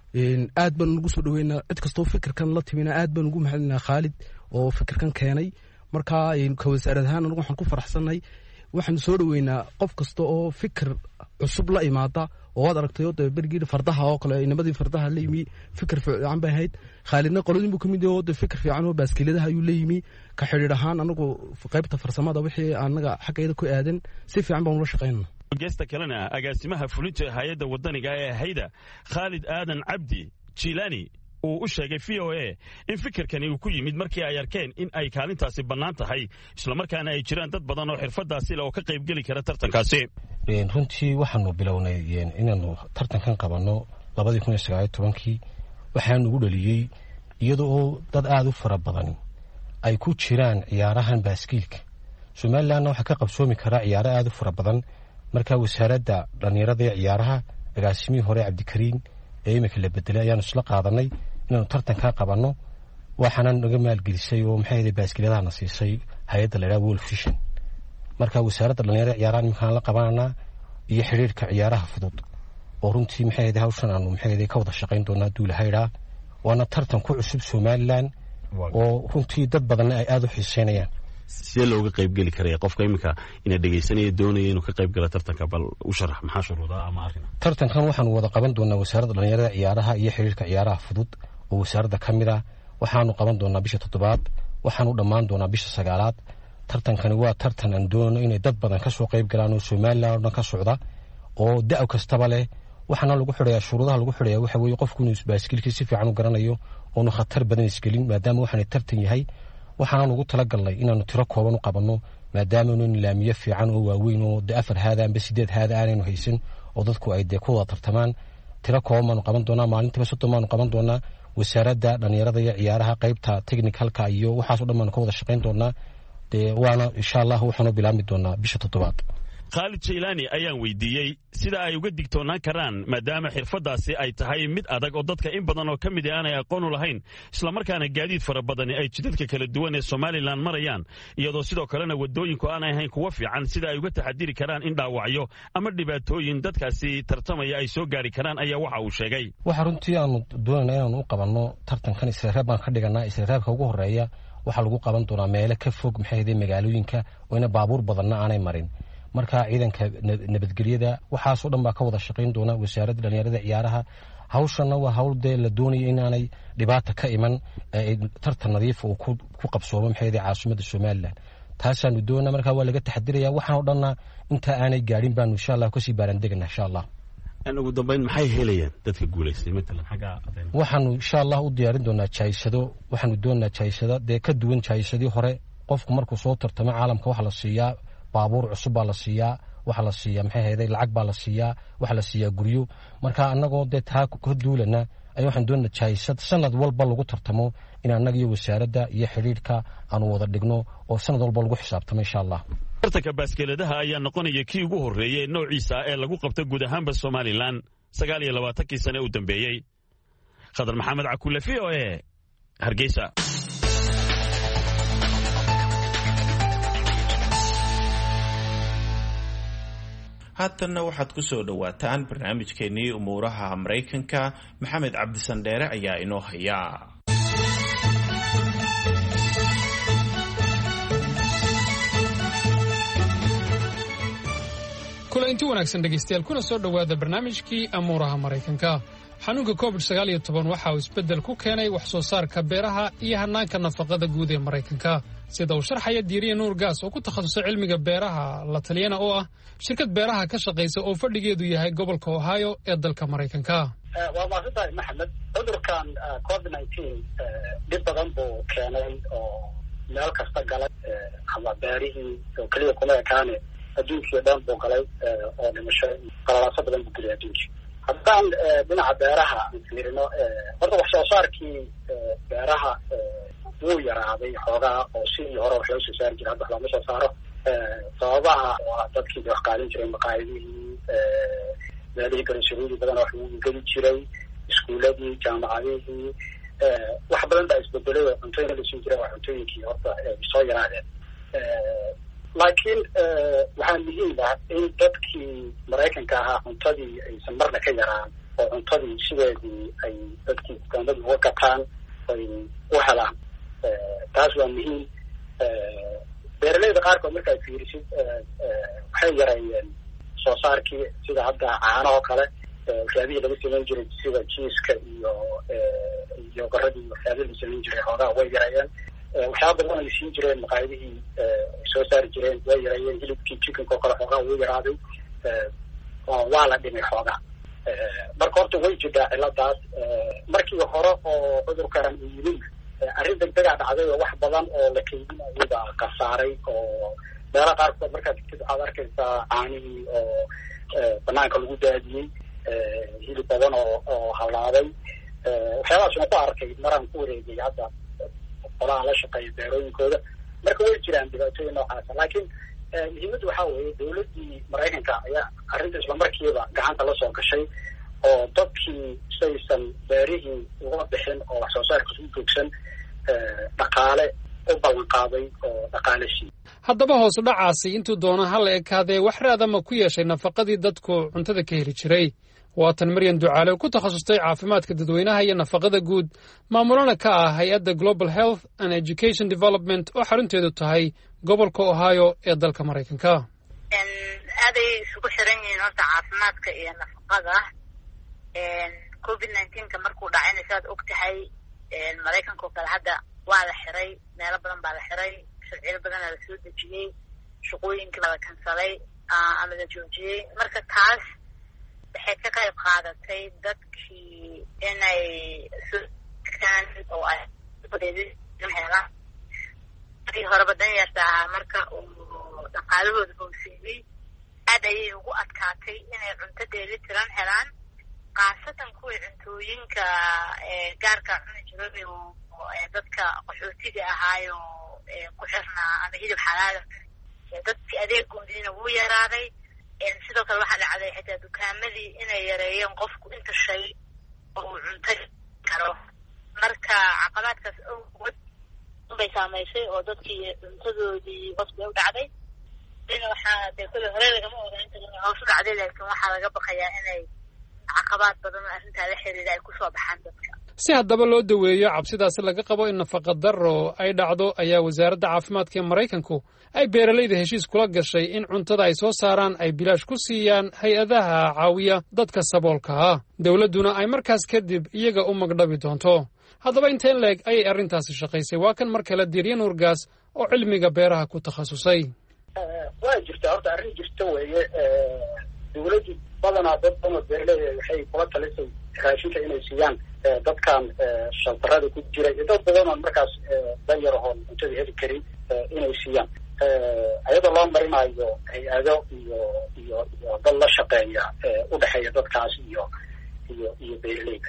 N: aad baan ugu soo dhaweynaa cid kastoo fikirkan la timina aad baan ugu mahadinaa khaalid oo fikirkan keenay marka ka wasaarad ahaan anagu waxaan ku faraxsanay waxaan soo dhoweynaa qof kasta oo fikir cusub la imaada oo waad aragtay de bergii fardaha oo kale inamadii fardaha la yimi fikir fiican bay ahayd khaalidna qoladin buu kamid yahay oo de fikir fiican oo baaskiladaha ayuu la yimi ka xidhiir ahaan anagu qaybta farsamada wixii anaga xaggeeda ku aadan si fiican baan ula shaqaynana
M: geesta kalena agaasimaha fulinta hay-adda wadaniga ee hayda khaalid aadan cabdi jilaani uu u sheegay v o a in fikirkani uu ku yimid markii ay arkeen in ay kaalintaasi bannaan tahay islamarkaana ay jiraan dad badan oo xirfadaasi le oo ka qaybgeli kara tartankaasi
O: runtii waxaanu bilownay inaanu tartankan qabanno labadii kun iyo sagaaliyo tobankii waxaa nugu dhaliyey iyada oo dad aada u fara badan ay ku jiraan ciyaarahan baaskiilka somalilanna waxaa ka qabsoomi karaa ciyaaro aada u fara badan markaa wasaaradda dhallinyarada ee ciyaaraha agaasimihii hore cabdikariin ee iminka la bedelay ayaanu isla qaadanay inaanu tartankaa qabanno waxaana naga maalgelisay oo maxay ahayd baaskiiladahana siisay hay-adda la yidhaha world vision marka wasaaradda dhallinyarada ciyaaraha iminkaan la qabananaa iyo xidhiirka ciyaaraha fudud oo runtii maxay ahayd hawshan aanu maxay ahayd ka wada shaqayn doonaa duulahaydhaa waana tartan ku cusub somalilan oo runtii dad badanna ay aada u xiiseynayaan
P: sidee looga qaybgeli karaya qofka iminka ina dhegaysanaya doonaya inuu ka qayb gala tartanka bal u sharax maxaa shuruudaa ama arrin
O: tartankan waxaanu wada qaban doonaa wasaaradda dhallinyarada ciyaaraha iyo xiriirka ciyaaraha fudud oo wasaaradda ka mid ah waxaanu qaban doonaa bisha toddobaad waxaanu dhammaan doonaa bisha sagaalaad tartankani waa tartan aan doonano inay dad badan ka soo qayb galaan oo somalilan oo dhan ka socda oo da' kastaba leh waxaana lagu xidhayaa shuruudaha lagu xidhaya waxa weeye qofku inuu baaskilkii si fiican u garanayo oonu khatar badan isgelin maadaama waxaana tartan yahay waxaanaan ugu talagalnay inaanu tiro kooban u qabanno maadaama inu laamiyo fiican oo waaweyn oo de afar haada amba sideed haada aanaynu haysan oo dadku ay dee ku wada tartamaan tiro kooban baanu qaban doonaa maalintiiba soddon baanu qaban doonaa wasaaradda dhallinyarada iyo ciyaaraha qaybta technicalka iyo waxaaso dhan baanu ka wada shaqayn doonaa dee waana insha allah waxaanu bilaabmi doonaa bisha toddobaad
M: khaalid jaylaani ayaan weydiiyey sida ay uga digtoonaan karaan maadaama xirfaddaasi ay tahay mid adag oo dadka in badan oo ka mid a aanay aqoon u lahayn islamarkaana gaadiid fara badani ay jidadka kala duwan ee somalilan marayaan iyadoo sidoo kalena waddooyinku aanay ahayn kuwa fiican sida ay uga taxadiri karaan in dhaawacyo ama dhibaatooyin dadkaasi tartamaya ay soo gaari karaan ayaa waxa uu sheegay
O: waxa runtii aanu doonayna inaanu u qabanno tartankan isreereeb baan ka dhiganaa isreereebka ugu horeeya waxaa lagu qaban doonaa meelo ka fog maxay ahday magaalooyinka oo ina baabuur badanna aanay marin marka ciidanka nabadgelyada waxaasoo dhan baa ka wada shaqayn doona wasaaradda dhallinyarada ciyaaraha hawshanna waa hawl dee la doonaya inaanay dhibaata ka iman tartan nadiifa uu ku qabsoomo maxay ahday caasimadda somalilan taasaanu doona marka waa laga taxadiraya waxaan o dhanna intaa aanay gaadhin baanu insha allah kasii baarandegana insha allah
P: ugu dambeyn maxay helayaan dadka guulaystay matalan xagga
O: waxaanu insha allah u diyaarin doonaa jaysado waxaanu doonaa jaysado dee ka duwan jaysadii hore qofku markuu soo tartamo caalamka waxa la siiyaa baabuur cusub baa la siiyaa waxaa la siiyaa maxay hayday lacag baa la siiyaa waxaa la siiyaa guryo marka annagoo dee taa ka duulana ayaa waxaan doonaa jaysad sanad walba lagu tartamo in annaga iyo wasaaradda iyo xidhiidhka aanu wada dhigno oo sanad walba lagu xisaabtamo insha allah
M: tartanka baaskeeladaha ayaa noqonaya kii ugu horreeyey ee noociisa ee lagu qabto guud ahaanba somalilan sagaal iyo labaatankii sane u dambeeyey khadar maxamed cakulle v o e hargeysa
B: haatanna waxaad ku soo dhowaataan barnaamijkeennii umuuraha maraykanka maxamed cabdisandheere ayaa inoo haya
I: kule inti wanaagsan dhegaystayaal kuna soo dhowaada barnaamijkii amuuraha maraykanka xanuunka covid sagaal iyo toban waxa uu isbeddel ku keenay wax soo saarka beeraha iyo hannaanka nafaqada guud ee maraykanka sida uu sharxaya diiriya nuur gaas oo ku takhasusay cilmiga beeraha la taliyana oo ah shirkad beeraha ka shaqaysa oo fadhigeedu yahay gobolka ohio ee dalka maraykanka
Q: waa maasantahay maxamed cudurkan covid nineteen dhib badan buu keenay oo meel kasta galay ama beerihii oo keliya kuma ekaane adduunkii o dhan buu galay oo dhimasho qalalaaso badan buu geliyay adduunkii haddaan dhinaca beeraha aan fiirino horta wax soo saarkii beeraha wuu yaraaday xoogaa oo sidii hore wax loo soo saari jiray hadda wax looma soo saaro sababaha waa dadkii de wax qaalin jiray maqaayadihii meelihii garosaruudi badan wax lagu geli jiray iskuuladii jaamacadihii wax badan baa isbedelay oo cuntooyin la siin jiray waa cuntooyinkii horta soo yaraadeen laakiin waxaa muhiim ah in dadkii maraykanka ahaa cuntadii aysan marna ka yaraan oo cuntadii sideedii ay dadkii dukaanadii uga gataan ay u helaan taas waa muhiim beeraleyda qaarkood markaad fiirisid waxay yareeyeen soo saarkii sida hadda caanahoo kale waxyaabihii laga samayn jiray sida jiiska iyo iyo qaradii waxyaabihii la samayn jiray xoogaa way yareeyeen waxyaaba badan ay siin jireen maqaayadihii ay soo saari jireen way yareeyeen hilibkii chickenka oo kale xoogaa wuu yaraaday waa la dhimay xoogaa marka horta way jirtaa ciladaas markii hore oo cudurkan uu yimid arrin degdegaa dhacday oo wax badan oo la keydinayay baa kasaaray oo meela qaarkood markaad digtid waxaad arkaysaa caanihii oo banaanka lagu daadiyey hilib badan oo oo halaabay waxyaabahaas waan ku arkay maraan ku wareegay hadda qolaha la shaqeeya beerooyinkooda marka way jiraan dhibaatooyin noocaasa laakiin muhiimadda waxaa weeye dowladdii maraykanka ayaa arrinta islamarkiiba gacanta la soo gashay oo dadkii saysan beerihii uga bixin oo wax soo saarkiis u joogsan dhaqaale u ballan qaaday oo dhaqaale siiy
I: haddaba hoos dhacaasi intuu doona ha la ekaadee wax raadama ku yeeshay nafaqadii dadku cuntada ka heli jiray waatan maryan ducaale oo ku takhasustay caafimaadka dadweynaha iyo nafaqada guud maamulana ka ah hay-adda global health and education development oo xarunteedu tahay gobolka ohio ee dalka maraykanka
H: aaday isugu xiran yihiin horta caafimaadka iyo nafaqada covid nineteenka markuu dhacayna saad og tahay maraykanka oo kale hadda waa la xiray meelo badan baa la xiray sharciyo badana la soo dejiyey shaqooyinkii baa la kansalay ama la joojiyey marka taas waxay ka qayb qaadatay dadkii inay sokaan oo ay helaan markii horeba danyarta ahaa marka uu dhaqaalahooda hooseeyey aad ayay ugu adkaatay inay cunto dheeli tiran helaan khaasatan kuwii cuntooyinka gaarka cuni jiray oo dadka qaxootiga ahaayo ku xirnaa ama hilib xalaala dadkii adeegoodiina wuu yaraaday sidoo kale waxaa dhacday xitaa dukaamadii inay yareeyeen qofku inta shay oo uu cunto karo marka caqabaadkaas awgood bay saamaysay oo dadkii cuntadoodii hoos bay u dhacday ina waxaa dee kule hore lagama oga inta hoos u dhacday laakiin waxaa laga baqayaa inay caqabaad badan oo arrintaa la xiriira ay kusoo baxaan dadka
I: si haddaba loo daweeyo cabsidaasi laga qabo in nafaqa darro ay dhacdo ayaa wasaaradda caafimaadka ee maraykanku ay beeralayda heshiis kula gashay in cuntada ay soo saaraan ay bilaash ku siiyaan hay-adaha caawiya dadka saboolka ah dowladduna ay markaas kadib iyaga u magdhabi doonto haddaba inteen leeg ayay arrintaasi shaqaysay waa kan mar kale diiryan urgaas oo cilmiga beeraha ku takhasusay
Q: waa jirta horta arrin jirta weeye dowladdu badanaa dad badan oo beeraley waxay kula talisay raashinka inay siiyaan dadkan shaltarada ku jira iyo dad badan oon markaas danyar ahoon cuntada heli karin inay siiyaan ayadoo loo marinayo hay-ado iyo iyo iyo dad la shaqeeya udhexeeya dadkaas iyo iyo iyo beeraleyda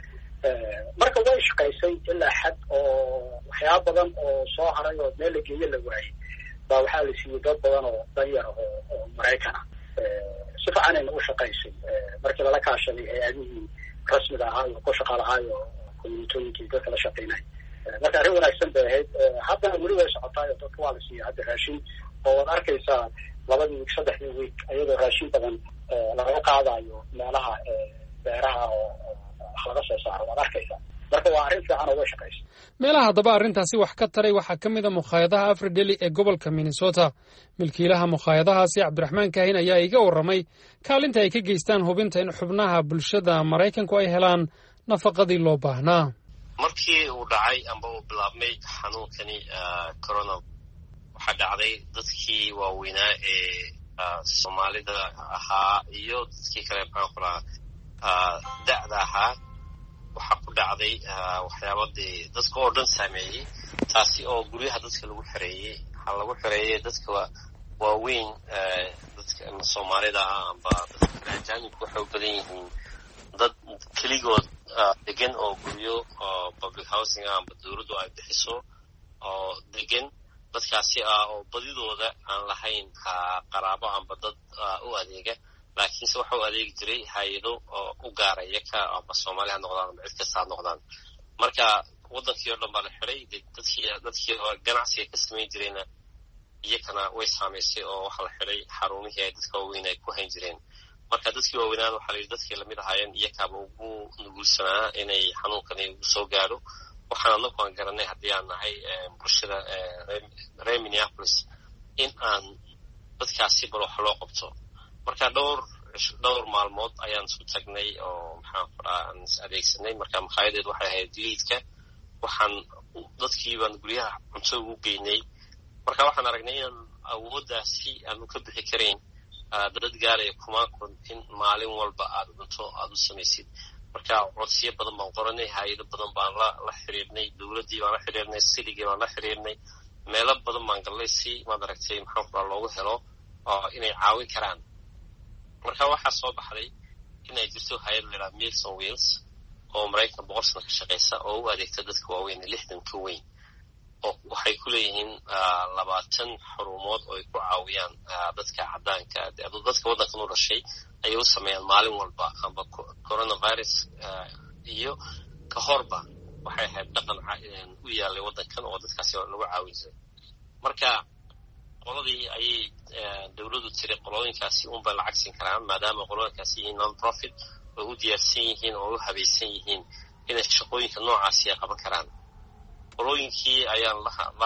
Q: marka way shaqaysay ilaa xad oo waxyaaba badan oo soo haray oo meel la geeyo la waayey baa waxaa la siiyey dad badan oo danyar oo oo maraykana si fiicanayna u shaqaysay markii lala kaashaday hay-adihii rasmiga ahaa iyo ku shaqa lahaayo communitooyinkii dadka la shaqeynay marka arrin wanaagsan bay ahayd haddana weli way socotaayo dadka waa la siiya hadda raashin oo waad arkaysaa labadii wiig saddexdii wiig iyadoo raashin badan laga qaadayo meelaha beeraha oo wax laga soo saaro waad arkaysaa marka waa arrin fiican oo way shaqaysa
I: meelaha haddaba arrintaasi wax ka taray waxaa ka mid a mukhaayadaha afrideli ee gobolka minnesota milkiilaha mukhaayadahaasi cabdiraxmaan kaahin ayaa iga warramay kaalinta ay ka geystaan hubinta in xubnaha bulshada maraykanku ay helaan nafaqadii loo baahnaa
R: markii uu dhacay amba uu bilaabmay xanuunkani corona waxaa dhacday dadkii waaweynaa ee soomaalida ahaa iyo dadkii kale maxaan ku lahaa da'da ahaa waxaa ku dhacday waxyaaba dee dadka oo dhan saameeyey taasi oo guryaha dadka lagu xereeyey waxaa lagu xereeyey dadka waaweyn dadka soomaalida ah amba dadka ajaanibka waxay u badan yihiin dad keligood degan oo guryo public housing ah amba dowladdu ay bixiso oo degan dadkaasi ah oo badidooda aan lahayn qaraabo amba dad u adeega laakiinse waxa u adeegi jiray hay-ado oo u gaaraya ka amba soomaali ha noqdaan amba cid kasta ha noqdaan marka waddankii oo dhan baa la xiday dadkii dadkii ganacsiga ka samayn jirayna iyakana way saamaysay oo waxaa la xiday xarumihii ay dadka waaweyn ay ku hayn jireen marka dadkii waaweynaan waxaa la yidhi dadkii lamid ahaayeen iyakaaba ugu nugulsanaa inay xanuunkani ugu soo gaadho waxaan anagu aan garanay haddii aan nahay bulshada reer minneapolis in aan dadkaasi bal wax loo qabto marka dhowr dhowr maalmood ayaan isu tagnay oo maxaan kuraa aan is adeegsanay marka makhaayadeed waxay ahayd liidka waxaan dadkii baan guryaha cunto ugu geynay marka waxaan aragnay inaan awooddaasi aanu ka bixi karayn dad gaaraya kumaan kun in maalin walba aad cunto aada u samaysid marka codsiyo badan baan qoranay hay-ado badan baan la la xiriirnay dowladdii baan la xiriirnay siligii baan la xiriirnay meelo badan baan gallay si maad aragtay maxaan kuraa loogu helo oo inay caawin karaan marka waxaa soo baxday inay jirto hay-ad laydhaha milson wheels oo maraykan boqol sano ka shaqaysa oo u adeegta dadka waaweyn lixdan ka weyn oo waxay ku leeyihiin labaatan xurumood oo ay ku caawiyaan dadka caddaanka dadka waddankan u dhashay ayay u sameeyaan maalin walba amba coronavirus iyo ka horba waxay ahayd dhaqan u yaalay waddankan oo dadkaasi lagu caawin jiray marka qoladii ayay dowladdu tiri qolooyinkaasi unbay lacag siin karaan maadaama qolooyinkaasi yihiin non profit way u diyaarsan yihiin oo u habaysan yihiin inay shaqooyinka noocaasi ay qaban karaan qolooyinkii ayaan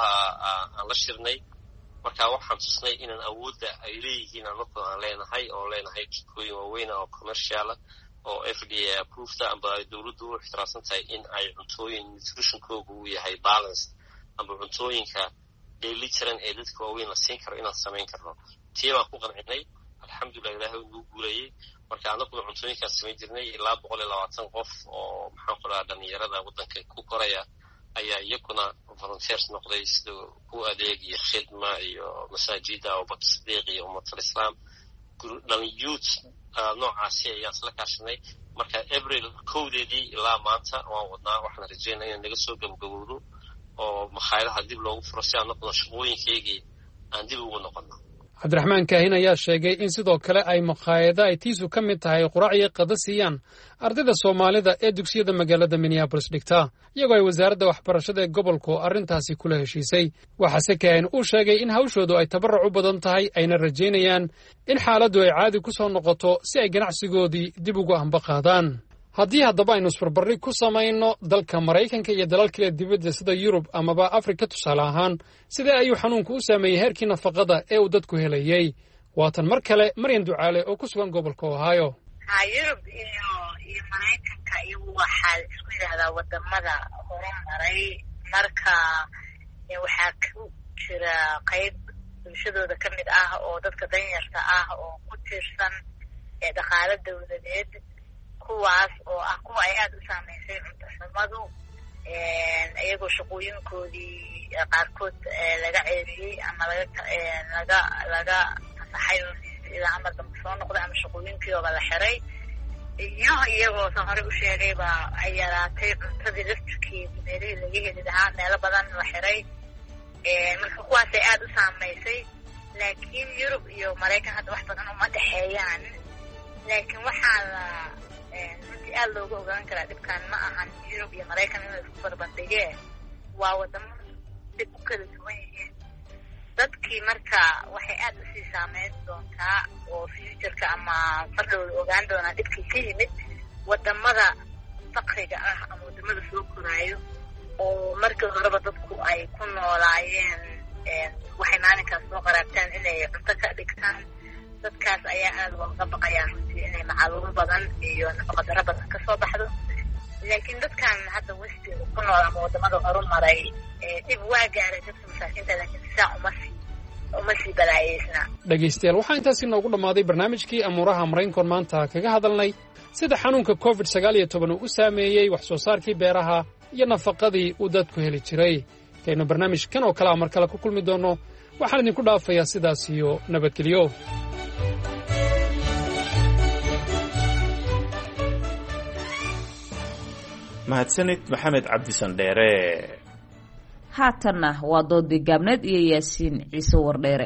R: aan la shirnay marka waxaan tusnay inaan awoodda ay leeyihiin anagu aan leenahay oo leenahay jikooyin waaweyna oo commerciala oo f d a approveda amba ay dowladdu u ixtiraamsan tahay in ay cuntooyin nutritionkooga uu yahay balance amba cuntooyinka dheeli jiran ee dadka waaweyn la siin karo inaan samayn karno tii baan ku qancinay alxamdulilah ilahay uu nagu guulayey marka anaguna cuntooyinkaan samayn jirnay ilaa boqol iyo labaatan qof oo maxaan ku dhahaa dhalinyarada waddanka ku koraya ayaa iyaguna volunteers noqday sida ku adeeg iyo khidma iyo masaajida abubakr sidiiq iyo ummatalislaam dhalinyuut noocaasi ayaan isla kaashanay marka abril kowdeedii ilaa maanta waan wadnaa waxaan rajeynaa inaan naga soo gabagabowdo oo makhaayadaha dib loogu furo si anaguna shaqooyinkaygii aan dib ugu noqono
I: cabdiraxmaan kaahin ayaa sheegay in sidoo kale ay makhaayada ay tiisu ka mid tahay quraac iyo qada siiyaan ardayda soomaalida ee dugsiyada magaalada minneabolis dhigta iyagoo ay wasaaradda waxbarashada ee gobolku arrintaasi kula heshiisay waxaase kaahin uu sheegay in hawshoodu ay tabarruc u badan tahay ayna rajaynayaan in xaaladdu ay caadi ku soo noqoto si ay ganacsigoodii dib ugu amba qaadaan haddii haddaba aynu isbarbardhig ku samayno dalka maraykanka iyo dalal kale dibadda sida yurub amaba afrika tusaale ahaan sidee ayuu xanuunku u saameeyey heerkii nafaqada ee uu dadku helayey waatan mar kale maryan ducaale oo ku sugan gobolka ohio
H: ha yurub iyo iyo maraykanka iyagu waxaa isku yidhaahdaa wadamada horumaray marka waxaa ku jira qayb bulshadooda ka mid ah oo dadka danyarta ah oo ku tiirsan dhaqaalo dawladeed kuwaas oo ah kuwa ay aada u saameysay cunto xumadu iyagoo shaqooyinkoodii qaarkood laga ceeriyey ama laga laga laga fasaxay oo ilaa amar dambe soo noqday ama shaqooyinkiiooba la xiray iyo iyagoo san horey u sheegayba ay yaraatay cuntadii laftirkeedi meelihii laga heli lahaa meelo badan la xiray marka kuwaasay aada u saameysay laakiin yurub iyo maraykan hadda wax badan uma dhexeeyaan laakiin waxaa la runtii aada looga ogaan karaa dhibkan ma ahan yurub iyo maraykan in la isku barbandhigee waa wadamo dib u kala duwan yihiin dadkii marka waxay aada usii saameyn doontaa oo futureka ama fardhowda ogaan doonaa dhibkii ka yimid wadamada fakriga ah ama wadamada soo koraayo oo markii horeba dadku ay ku noolaayeen waxay maalinkaas soo qaraabtaan inay cunto ka dhigtaan dadkaas ayaa aada looga baqayaa runtii inay macaluul badan iyo nafaqadaro badan kasoo baxdo laakiin dadkan hadda westiga ku nool ama wadamada horumaray dhib waa gaaray dadka masaakiinta laakiin sisaa uma sii uma sii balaayeysna
I: dhegaystayaal waxaa intaasi noogu dhammaaday barnaamijkii amuuraha maraykankoon maanta kaga hadalnay sida xanuunka covid sagaal iyo toban uu u saameeyey wax soo saarkii beeraha iyo nafaqadii uu dadku heli jiray intaynu barnaamij kan oo kale a mar kale ku kulmi doonno waxaan idinku dhaafayaa sidaas iyo nabadgelyo
B: mahadsanid maxamed cabdisandheere
A: haatanna waa doodii gaabneed iyo yaasiin ciise wardheere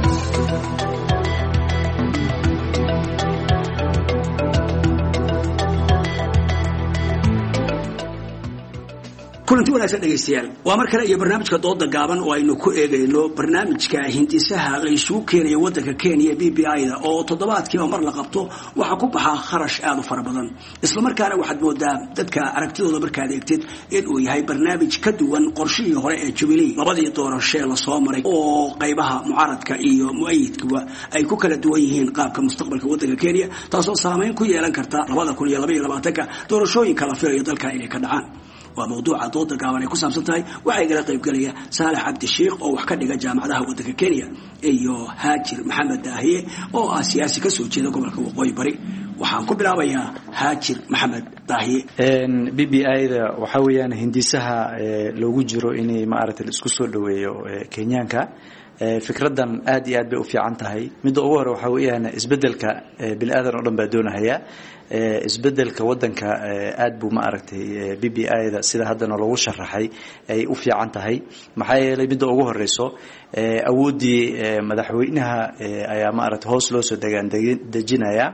S: kulanti wanaagsan dhegaystayaal waa mar kale iyo barnaamijka dooda gaaban oo aynu ku eegayno barnaamijka hindisaha la isugu keenaya wadanka kenya b b i da oo toddobaadkiiba mar la qabto waxaa ku baxaa kharash aada u fara badan islamarkaana waxaad moodaa dadka aragtidooda markaad eegtid inuu yahay barnaamij ka duwan qorshihii hore ee jubilee labadii doorashee lasoo maray oo qaybaha mucaaradka iyo mu-ayidkuwa ay ku kala duwan yihiin qaabka mustaqbalka wadanka kenya taasoo saameyn ku yeelan karta labada kun iyo labaiyo labaatanka doorashooyinka la filayo dalka inay ka dhacaan waa mawduuca dooda gaaban ay ku saabsan tahay waxaa igala qaybgelaya saalax cabdi sheikh oo wax ka dhiga jaamacadaha waddanka kenya iyo haajir maxamed daahiye oo ah siyaasi kasoo jeeda gobolka waqooyi bari waxaan ku bilaabayaa haajir maxamed daahiye
T: b b i da waxaa weeyaan hindisaha loogu jiro inay maaragtay la isku soo dhoweeyo kenyaanka fikradan aad iyo aad bay u fiican tahay midda ugu hore waxaa weeyaan isbedelka bini aadan oo dhan baa doonahaya isbedelka wadanka aad buu ma aragtay b b i da sida haddana loogu sharaxay ay u fiican tahay maxaa yeelay midda ugu horeyso awooddii madaxweynaha ayaa maaragtay hoos loo soo degaan dejinaya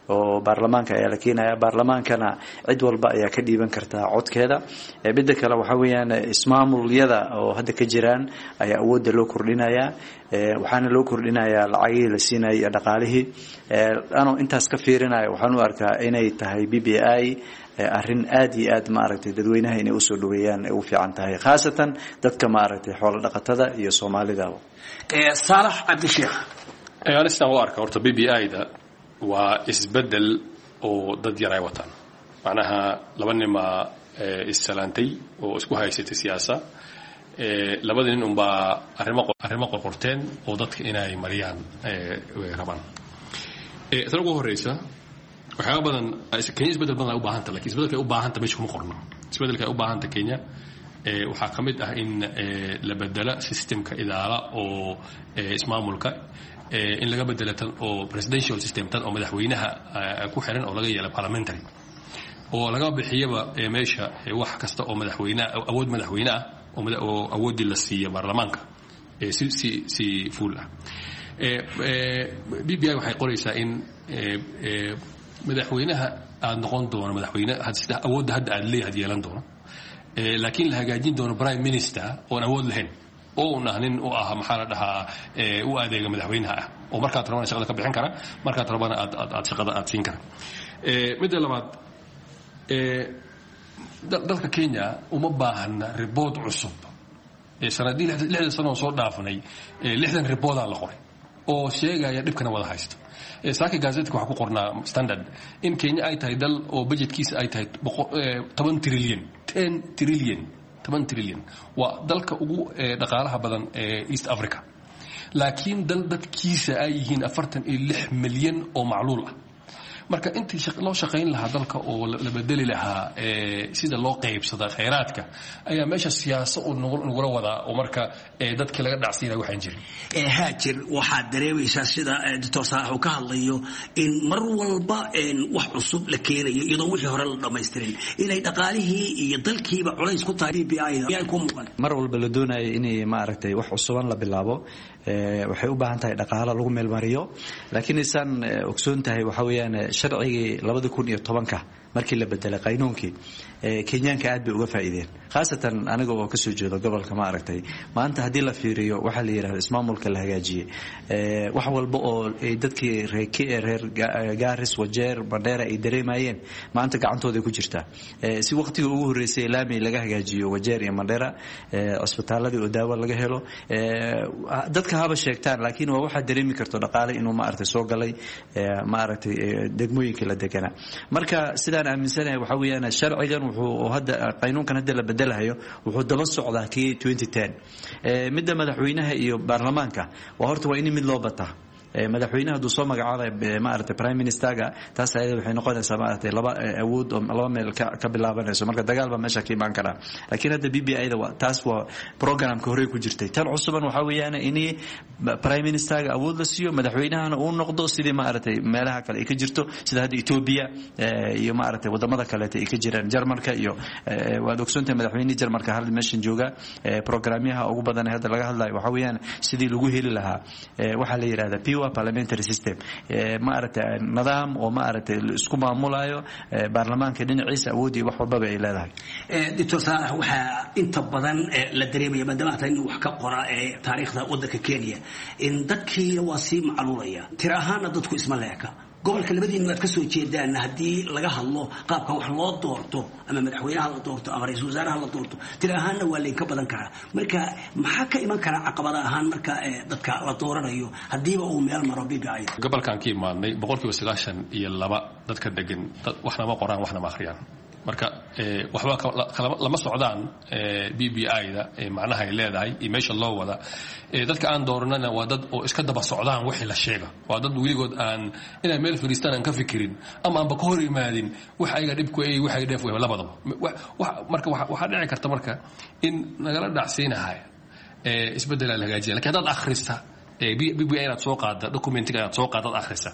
T: oo baarlamaanka ayaa la keenaya baarlamaankana cid walba ayaa ka dhiiban kartaa codkeeda midda kale waxaa weeyaan ismaamulyada oo hadda ka jiraan ayaa awoodda loo kordhinayaa waxaana loo kordhinayaa lacagihii la siinayay iyo dhaqaalihii anoo intaas ka fiirinaya waxaan u arkaa inay tahay b b i arrin aad iyo aad maaragtay dadweynaha inay usoo dhaweeyaan ay u fiican tahay khaasatan dadka maaragtay xoolo dhaqatada iyo soomaalida
S: saalax cabdisheekh
U: anistaan u arka horta b b i da waa isbedel oo dad yar ay wataan macnaha laba nimaa issalaantay oo isku haysatay siyaasa labada nin unbaa arrimo arrimo qorqorteen oo dadka inay mariyaan rabaan tan ugu horeysa waxyaaba badan kenya isbedel badan ay u baahanta lakin isbedelka ay u baahanta meesha kuma qorno isbedelka ay u baahanta kenya waxaa ka mid ah in la bedela systemka idaala oo ismaamulka in laga bedela tan oo presidential system tan oo madaxweynaha ku xiran oo laga yeela parliamentary oo laga bixiyaba meesha wax kasta oo madaxweyne awood madaxweyne ah oo awooddii la siiya baarlamaanka si si si fuul ah b b i waxay qoraysaa in madaxweynaha aada noqon doono madaxweyne sida awoodda hadda aad leeyahay yeelan doono laakiin la hagaajin doono prime minister oon awood lahayn oo un ah nin u ah maxaa la dhahaa u adeega madaxweynaha ah oo markaad rabana shaqada ka bixin kara markaad rabana aad aad aad shaqada aad siin kara midda labaad dalka kenya uma baahana ribood cusub sanadii lixdan sano oo soo dhaafnay lixdan riboodaa la qoray oo sheegaya dhibkana wada haysto saaki gazetka waxaa ku qornaa standard in kenya ay tahay dal oo budgetkiisa ay tahay toban trillion ten trillion toban trillion waa dalka ugu dhaqaalaha badan ee east africa laakiin dal dadkiisa ay yihiin afartan iyo lix milyan oo macluul ah marka intii loo shaqayn lahaa dalka oo la bedeli lahaa sida loo qaybsada khayraadka ayaa meesha siyaaso uu nagula wadaa oo marka dadkii laga dhacsiinaya waxaan jirin
S: haajir waxaad dareemaysaa sida doctor saalax uu ka hadlayo in mar walba wax cusub la keenayo iyadoo wixii hore la dhammaystirin inay dhaqaalihii iyo dalkiiba culays ku tahay b b i da ku muuqan
T: mar walba la doonayo inay maaragtay wax cusuban la bilaabo waxay u baahan tahay dhaqaalo lagu meelmariyo laakiin isaan ogsoon tahay waxaa weeyaan sharcigii labada kun iyo tobanka markii la bedelay qaynuunkii kenyaanka aad bay uga faa'iideen khaasatan aniga oo kasoo jeedo gobolka ma aragtay maanta haddii la fiiriyo waxaa la yidhahda ismaamulka la hagaajiyey wax walba oo dadkii reer gaaris wajeer bandheera ay dareemayeen maanta gacantooda ku jirtaa si waqtigii ugu horreysay laami laga hagaajiyo wajeer iyo mandheera cisbitaaladii oo daawo laga helo dadka haba sheegtaan laakiin waa waxaad dareemi karto dhaqaale inuu maaragtay soo galay maaragtay degmooyinkii la deganaa marka sidaan aaminsanahay waxaa weeyaan sharcigan wuxuu hadda qaynuunkan hadda la bedelahayo wuxuu daba socdaa kii twenty ten midda madaxweynaha iyo baarlamaanka waa horta waa in mid loo bataa madaxweynaha hadduu soo magacaabay maaragtay prime ministerga taas ayada waxay noqonaysaa maaragtay laba awood oo laba meel ka ka bilaabanayso marka dagaal baa meesha ka imaan karaa laakiin hadda b b i da taas waa programka horey ku jirtay tan cusuban waxaa weeyaan in prime ministerga awood la siiyo madaxweynahana uu noqdo sidii maaragtay meelaha kale ay ka jirto sida hadda ethiopia iyo maaragtay wadamada kaleeta ay ka jiraan jarmalka iyo waad ogsoontahay madaxweynihii jarmalka hal meeshan jooga programyaha ugu badan ee hadda laga hadlayo waxaa weeyaan sidii lagu heli lahaa waxaa la yidhahda pure parliamentary system maaragtay nidaam oo maaragtay isku maamulayo baarlamaanka dhinaciisa awood iyo wax walbaba ay leedahay
S: doctor saalax waxaa inta badan la dareemaya maadaama hata in wax ka qora ee taariikhda waddanka kenya in dadkiina waa sii macluulaya tira ahaana dadku isma leeka gobolka labadiinu aad ka soo jeedaan haddii laga hadlo qaabka wax loo doorto ama madaxweynaha la doorto ama ra-iisul wasaaraha la doorto tira ahaanna waa laynka badan karaa marka maxaa ka iman karaa caqabada ahaan marka dadka la dooranayo haddiiba uu meel maro b b i
U: gobolkaan ka imaadnay boqolkiiba sagaashan iyo laba dadka degan waxna ma qoraan waxna ma akhriyaan marka waxba lama socdaan b b i da macnaha ay leedahay iyo meesha loo wada dadka aan dooranana waa dad oo iska daba socdaan wixii la sheega waa dad weligood aan inay meel fadhiistaan aan ka fikirin ama aanba ka hor imaadin wax ayaga dhibku ay wax ay dheef wehba labadaba marka waxaa dhici karta marka in nagala dhacsiinahay isbeddel la hagaajiya lakin haddaad akhrista b b i inaad soo qaada documentiga inaad soo qaada ad akhrista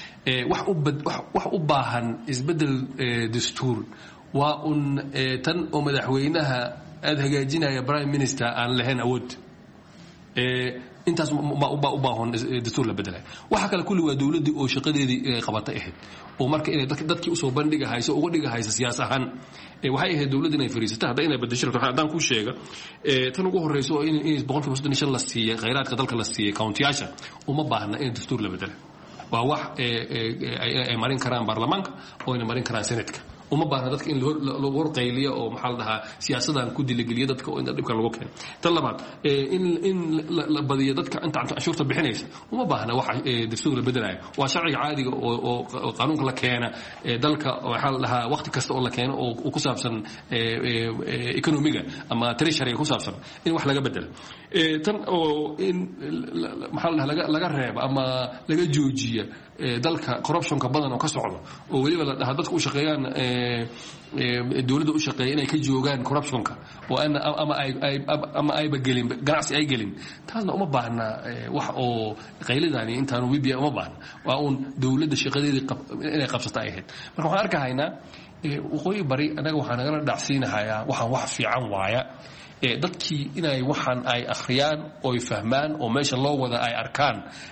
U: wax u baahan isbeddel dastuur waa un tan oo madaxweynaha aada hagaajinaya prime minister aan lahayn awood intaas baa u baahan dastuur la bedelay waxa kale kulli waa dowladdii oo shaqadeedii qabatay ahayd oo marka inay dadkii usoo bandhigahayso uga dhigahaysa siyaas ahaan waxay ahayd dowladda inay fariisata hadda inay bedesho rabto haddaan kuu sheega tan ugu horreyso oo in boqolkiiba soddon iyo shan la siiyey khayraadka dalka la siiyey countiyaasha uma baahna in dastuur la bedela waa wax ay marin karaan baarlamaanka oo ayna marin karaan senatka uma baahna dadka in lagu horqayliyo oo maxaa la dhahaa siyaasadan ku diligeliyo dadka oo inta dhibka lagu keeno tan labaad in in la badiyo dadka inta canshuurta bixinaysa uma baahna waxa dastuur la bedelayo waa sharciga caadiga oo oo qaanuunka la keena dalka waxaa la dhahaa waqti kasta oo la keeno oo ku saabsan economiga ama treasury ku saabsan in wax laga bedelo tan oo in maxaa la dhahaa laga reeba ama laga joojiya dalka corruptionka badan oo ka socdo oo weliba la dhahaa dadka u shaqeeyaan dowladda u shaqeeya inay ka joogaan corruptionka oo ama ama ayba gelin ganacsi ay gelin taasna uma baahna wax oo qayladani intaanu wibia uma baahna waa uun dowladda shaqadeedii inay qabsata ay ahayd marka waxaan arkahaynaa waqooyi bari annaga waxaa nagala dhacsiinahayaa waxaan wax fiican waaya dadkii inay waxaan ay akhriyaan oy fahmaan oo meesha loo wada ay arkaan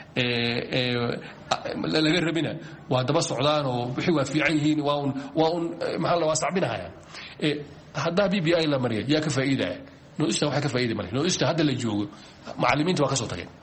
U: laga rabina waa daba socdaan oo wixii waa fiican yihiin waa un waa un maxaa la waa sacbinahaya haddaa b b i la mariya yaa ka faa'iidaya noista waxay ka faa'iidi male noista hadda la joogo macallimiinta waa ka soo tageen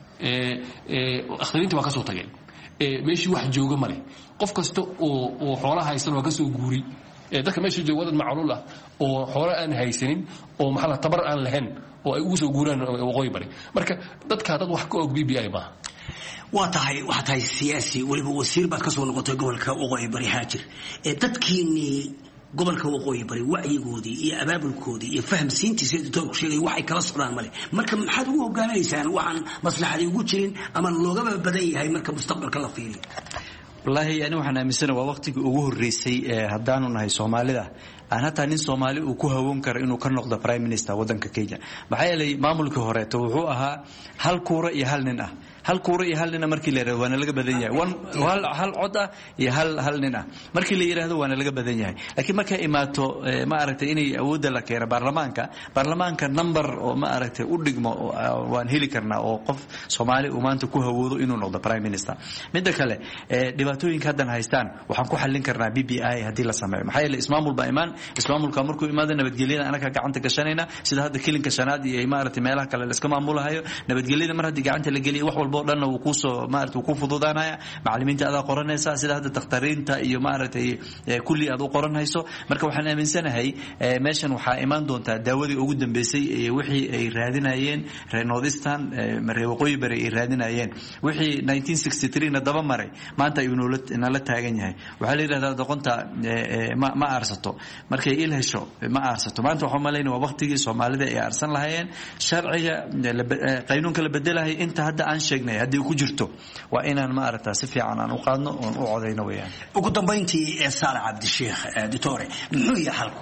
U: akhriyinta waa ka soo tageen meeshii wax jooga male qof kasta oo oo xoola haysan waa ka soo guuri dadka meesha jooga wadad macluul ah oo xoolo aan haysanin oo maxaa la tabar aan lahayn oo ay ugu soo guuraan waqooyi bari marka dadka dad wax ka og b b i maaha
S: waa tahay waxaa tahay siyaasi weliba wasiir baad ka soo noqotay gobolka waqooyi bari haajir ee dadkiinnii gobolka waqooyi bari wacyigoodii iyo abaabulkoodii iyo fahamsiintiisa doctoorku sheegay waxay kala socdaan male marka maxaad ugu hogaaminaysaan waxaan maslaxadii ugu jirin ama loogaba badan yahay marka mustaqbalka la fiiriyo
T: wallaahi ani waxaan aaminsana waa waqtigii ugu horreysay haddaanu nahay soomaalida aan hataa nin soomaali uu ku hawoon karo inuu ka noqdo prime minister waddanka kenya maxaa yeelay maamulkii horeeto wuxuu ahaa hal kuura iyo hal nin ah hal kuura iyo hal nina markii la yirahdo waana laga badan yahay hal cod ah iyo hal hal nin ah markii la yidhaahdo waana laga badan yahay laakiin markay imaato ma aragtay inay awoodda la keeno baarlamaanka baarlamaanka number oo ma aragtay u dhigmo waan heli karnaa oo qof soomaali uu maanta ku hawoodo inuu noqdo prime minister midda kale dhibaatooyinka haddan haystaan waxaan ku xallin karnaa b b i haddii la sameeyo maxaa yeele ismaamul baa imaan ismaamulka markuu imaado nabadgelyada anaga gacanta gashanayna sida hadda kilinka shanaad iyo maaragtay meelaha kale la iska maamulahayo nabadgelyada mar haddii gacanta la geliyo wax walba oo dhanna wuu kuusoo maarata wuu ku fududaanaya macallimiinta adaa qoranaysa sida hadda dakhtariinta iyo maaragtay kulli aad u qoranhayso marka waxaan aaminsanahay meeshan waxaa imaan doontaa daawadii ugu dambeysay ee wixii ay raadinayeen reer northeastern reer waqooyi bari ay raadinayeen wixii 1963 na daba maray maanta ayuu nala taagan yahay waxaa la yidhahdaa doqonta ma ma aarsato markay il hesho ma aarsato maanta waxaan malaynaya waa waqtigii soomaalida ay aarsan lahayeen sharciga qaynuunka la bedelahay inta hadda aan sheegnay haddii ku jirto waa inaan ma aragtaa si fiican aan u qaadno oon u codayno weeyaan
S: ugu dambayntii ee saale cabdisheekh ditore muxuu yahay xalku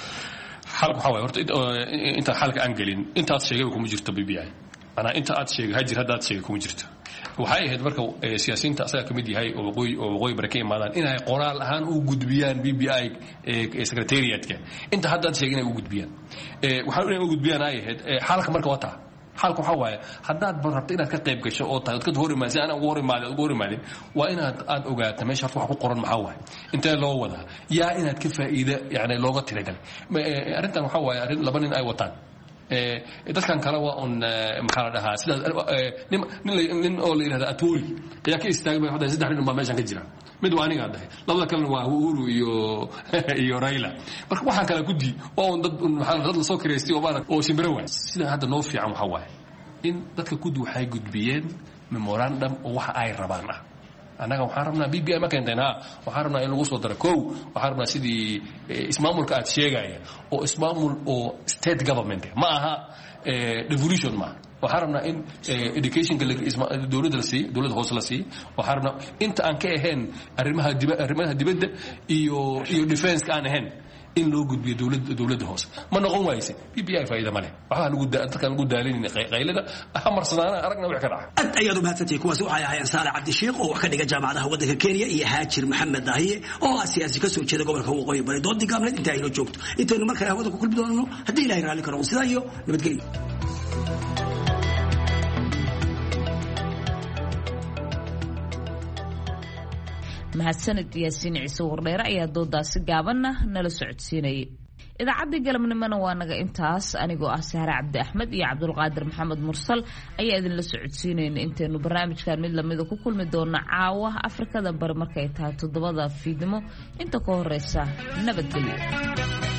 U: xalku waxaa waay horta intaan xalka aan gelin intaad sheegayba kuma jirto b b i manaa inta aad sheegay hajir hadda aad sheegay kuma jirto waxay ahayd marka siyaasiyiinta asaga ka mid yahay oo waqooyi oo waqooyi bare ka imaadaan inay qoraal ahaan u gudbiyaan b b i secretariatka inta hadda aad sheegay inay u gudbiyaan waxaa inay u gudbiyaan ay ahayd xalka marka waa taa xalka waxaa waaye haddaad rabto inaad ka qayb gasho oo tahay odkad hor imaad si aan ugu hor imaadin ugu hor imaadin waa inaad aad ogaata meesha horta wax ku qoran maxaa waaye intee loo wadaa yaa inaad ka faa'iida yani looga tiragalay arrintan waxaa waaye arrin laba nin ay wataan dadkan kale waa un maxaa la dhahaa sidaas nin oo la yidhahda atoli ayaa ka istaagay hadda saddex nin baa meeshan ka jira mid waa anigaa dhahay labada kalena waa uhuru iyo iyo raila marka waxaan kala guddi waa un dad maxaa dad lasoo kireystay oo maarag oo shimbiro waay sida hadda noo fiican waxaa waaye in dadka guddi waxay gudbiyeen memorandum oo waxa ay rabaan ah annaga waxaan rabnaa b b i ma keenteen ha waxaan rabnaa in lagu soo daro kow waxaan rabnaa sidii ismaamulka aad sheegaya oo ismaamul oo state government ma aha devolution maaha waxaan rabnaa in educationka dowladda la siiyo dowladda hoose la siiyo waxaan rabnaa inta aan ka ahayn arrimaha diba arrimaha dibadda iyo iyo defenska aan ahayn in loo gudbiyo dowladda dowladda hoose ma noqon waayse b b i faa'iida ma leh waxbaa lagu dadkaan lagu daalanayna qaylada ha marsanaana aragna wix ka dhaca
S: aad ayaad u mahadsantihin kuwaasi waxay ahaayeen saale cabdisheekh oo wax ka dhiga jaamacadaha waddanka kenya iyo haajir maxamed daahiye oo ah siyaasi ka soo jeeda gobolka waqooyi bari doodii gaabneed inta aynoo joogto intaynu mar kale hawada ku kulmi doonano haddii ilahay raalli karo sidaa iyo nabadgelyo
A: mahadsanid yaasiin ciise wardheere ayaa doodaasi gaabanna nala socodsiinayay idaacaddii galabnimona waa naga intaas anigoo ah sahre cabdi axmed iyo cabdulqaadir maxamed mursal ayaa idinla socodsiinayna intaynu barnaamijkan mid lamida ku kulmi doona caawa afrikada bari markay tahay toddobada fiidnimo inta ka horeysa nabadgelyo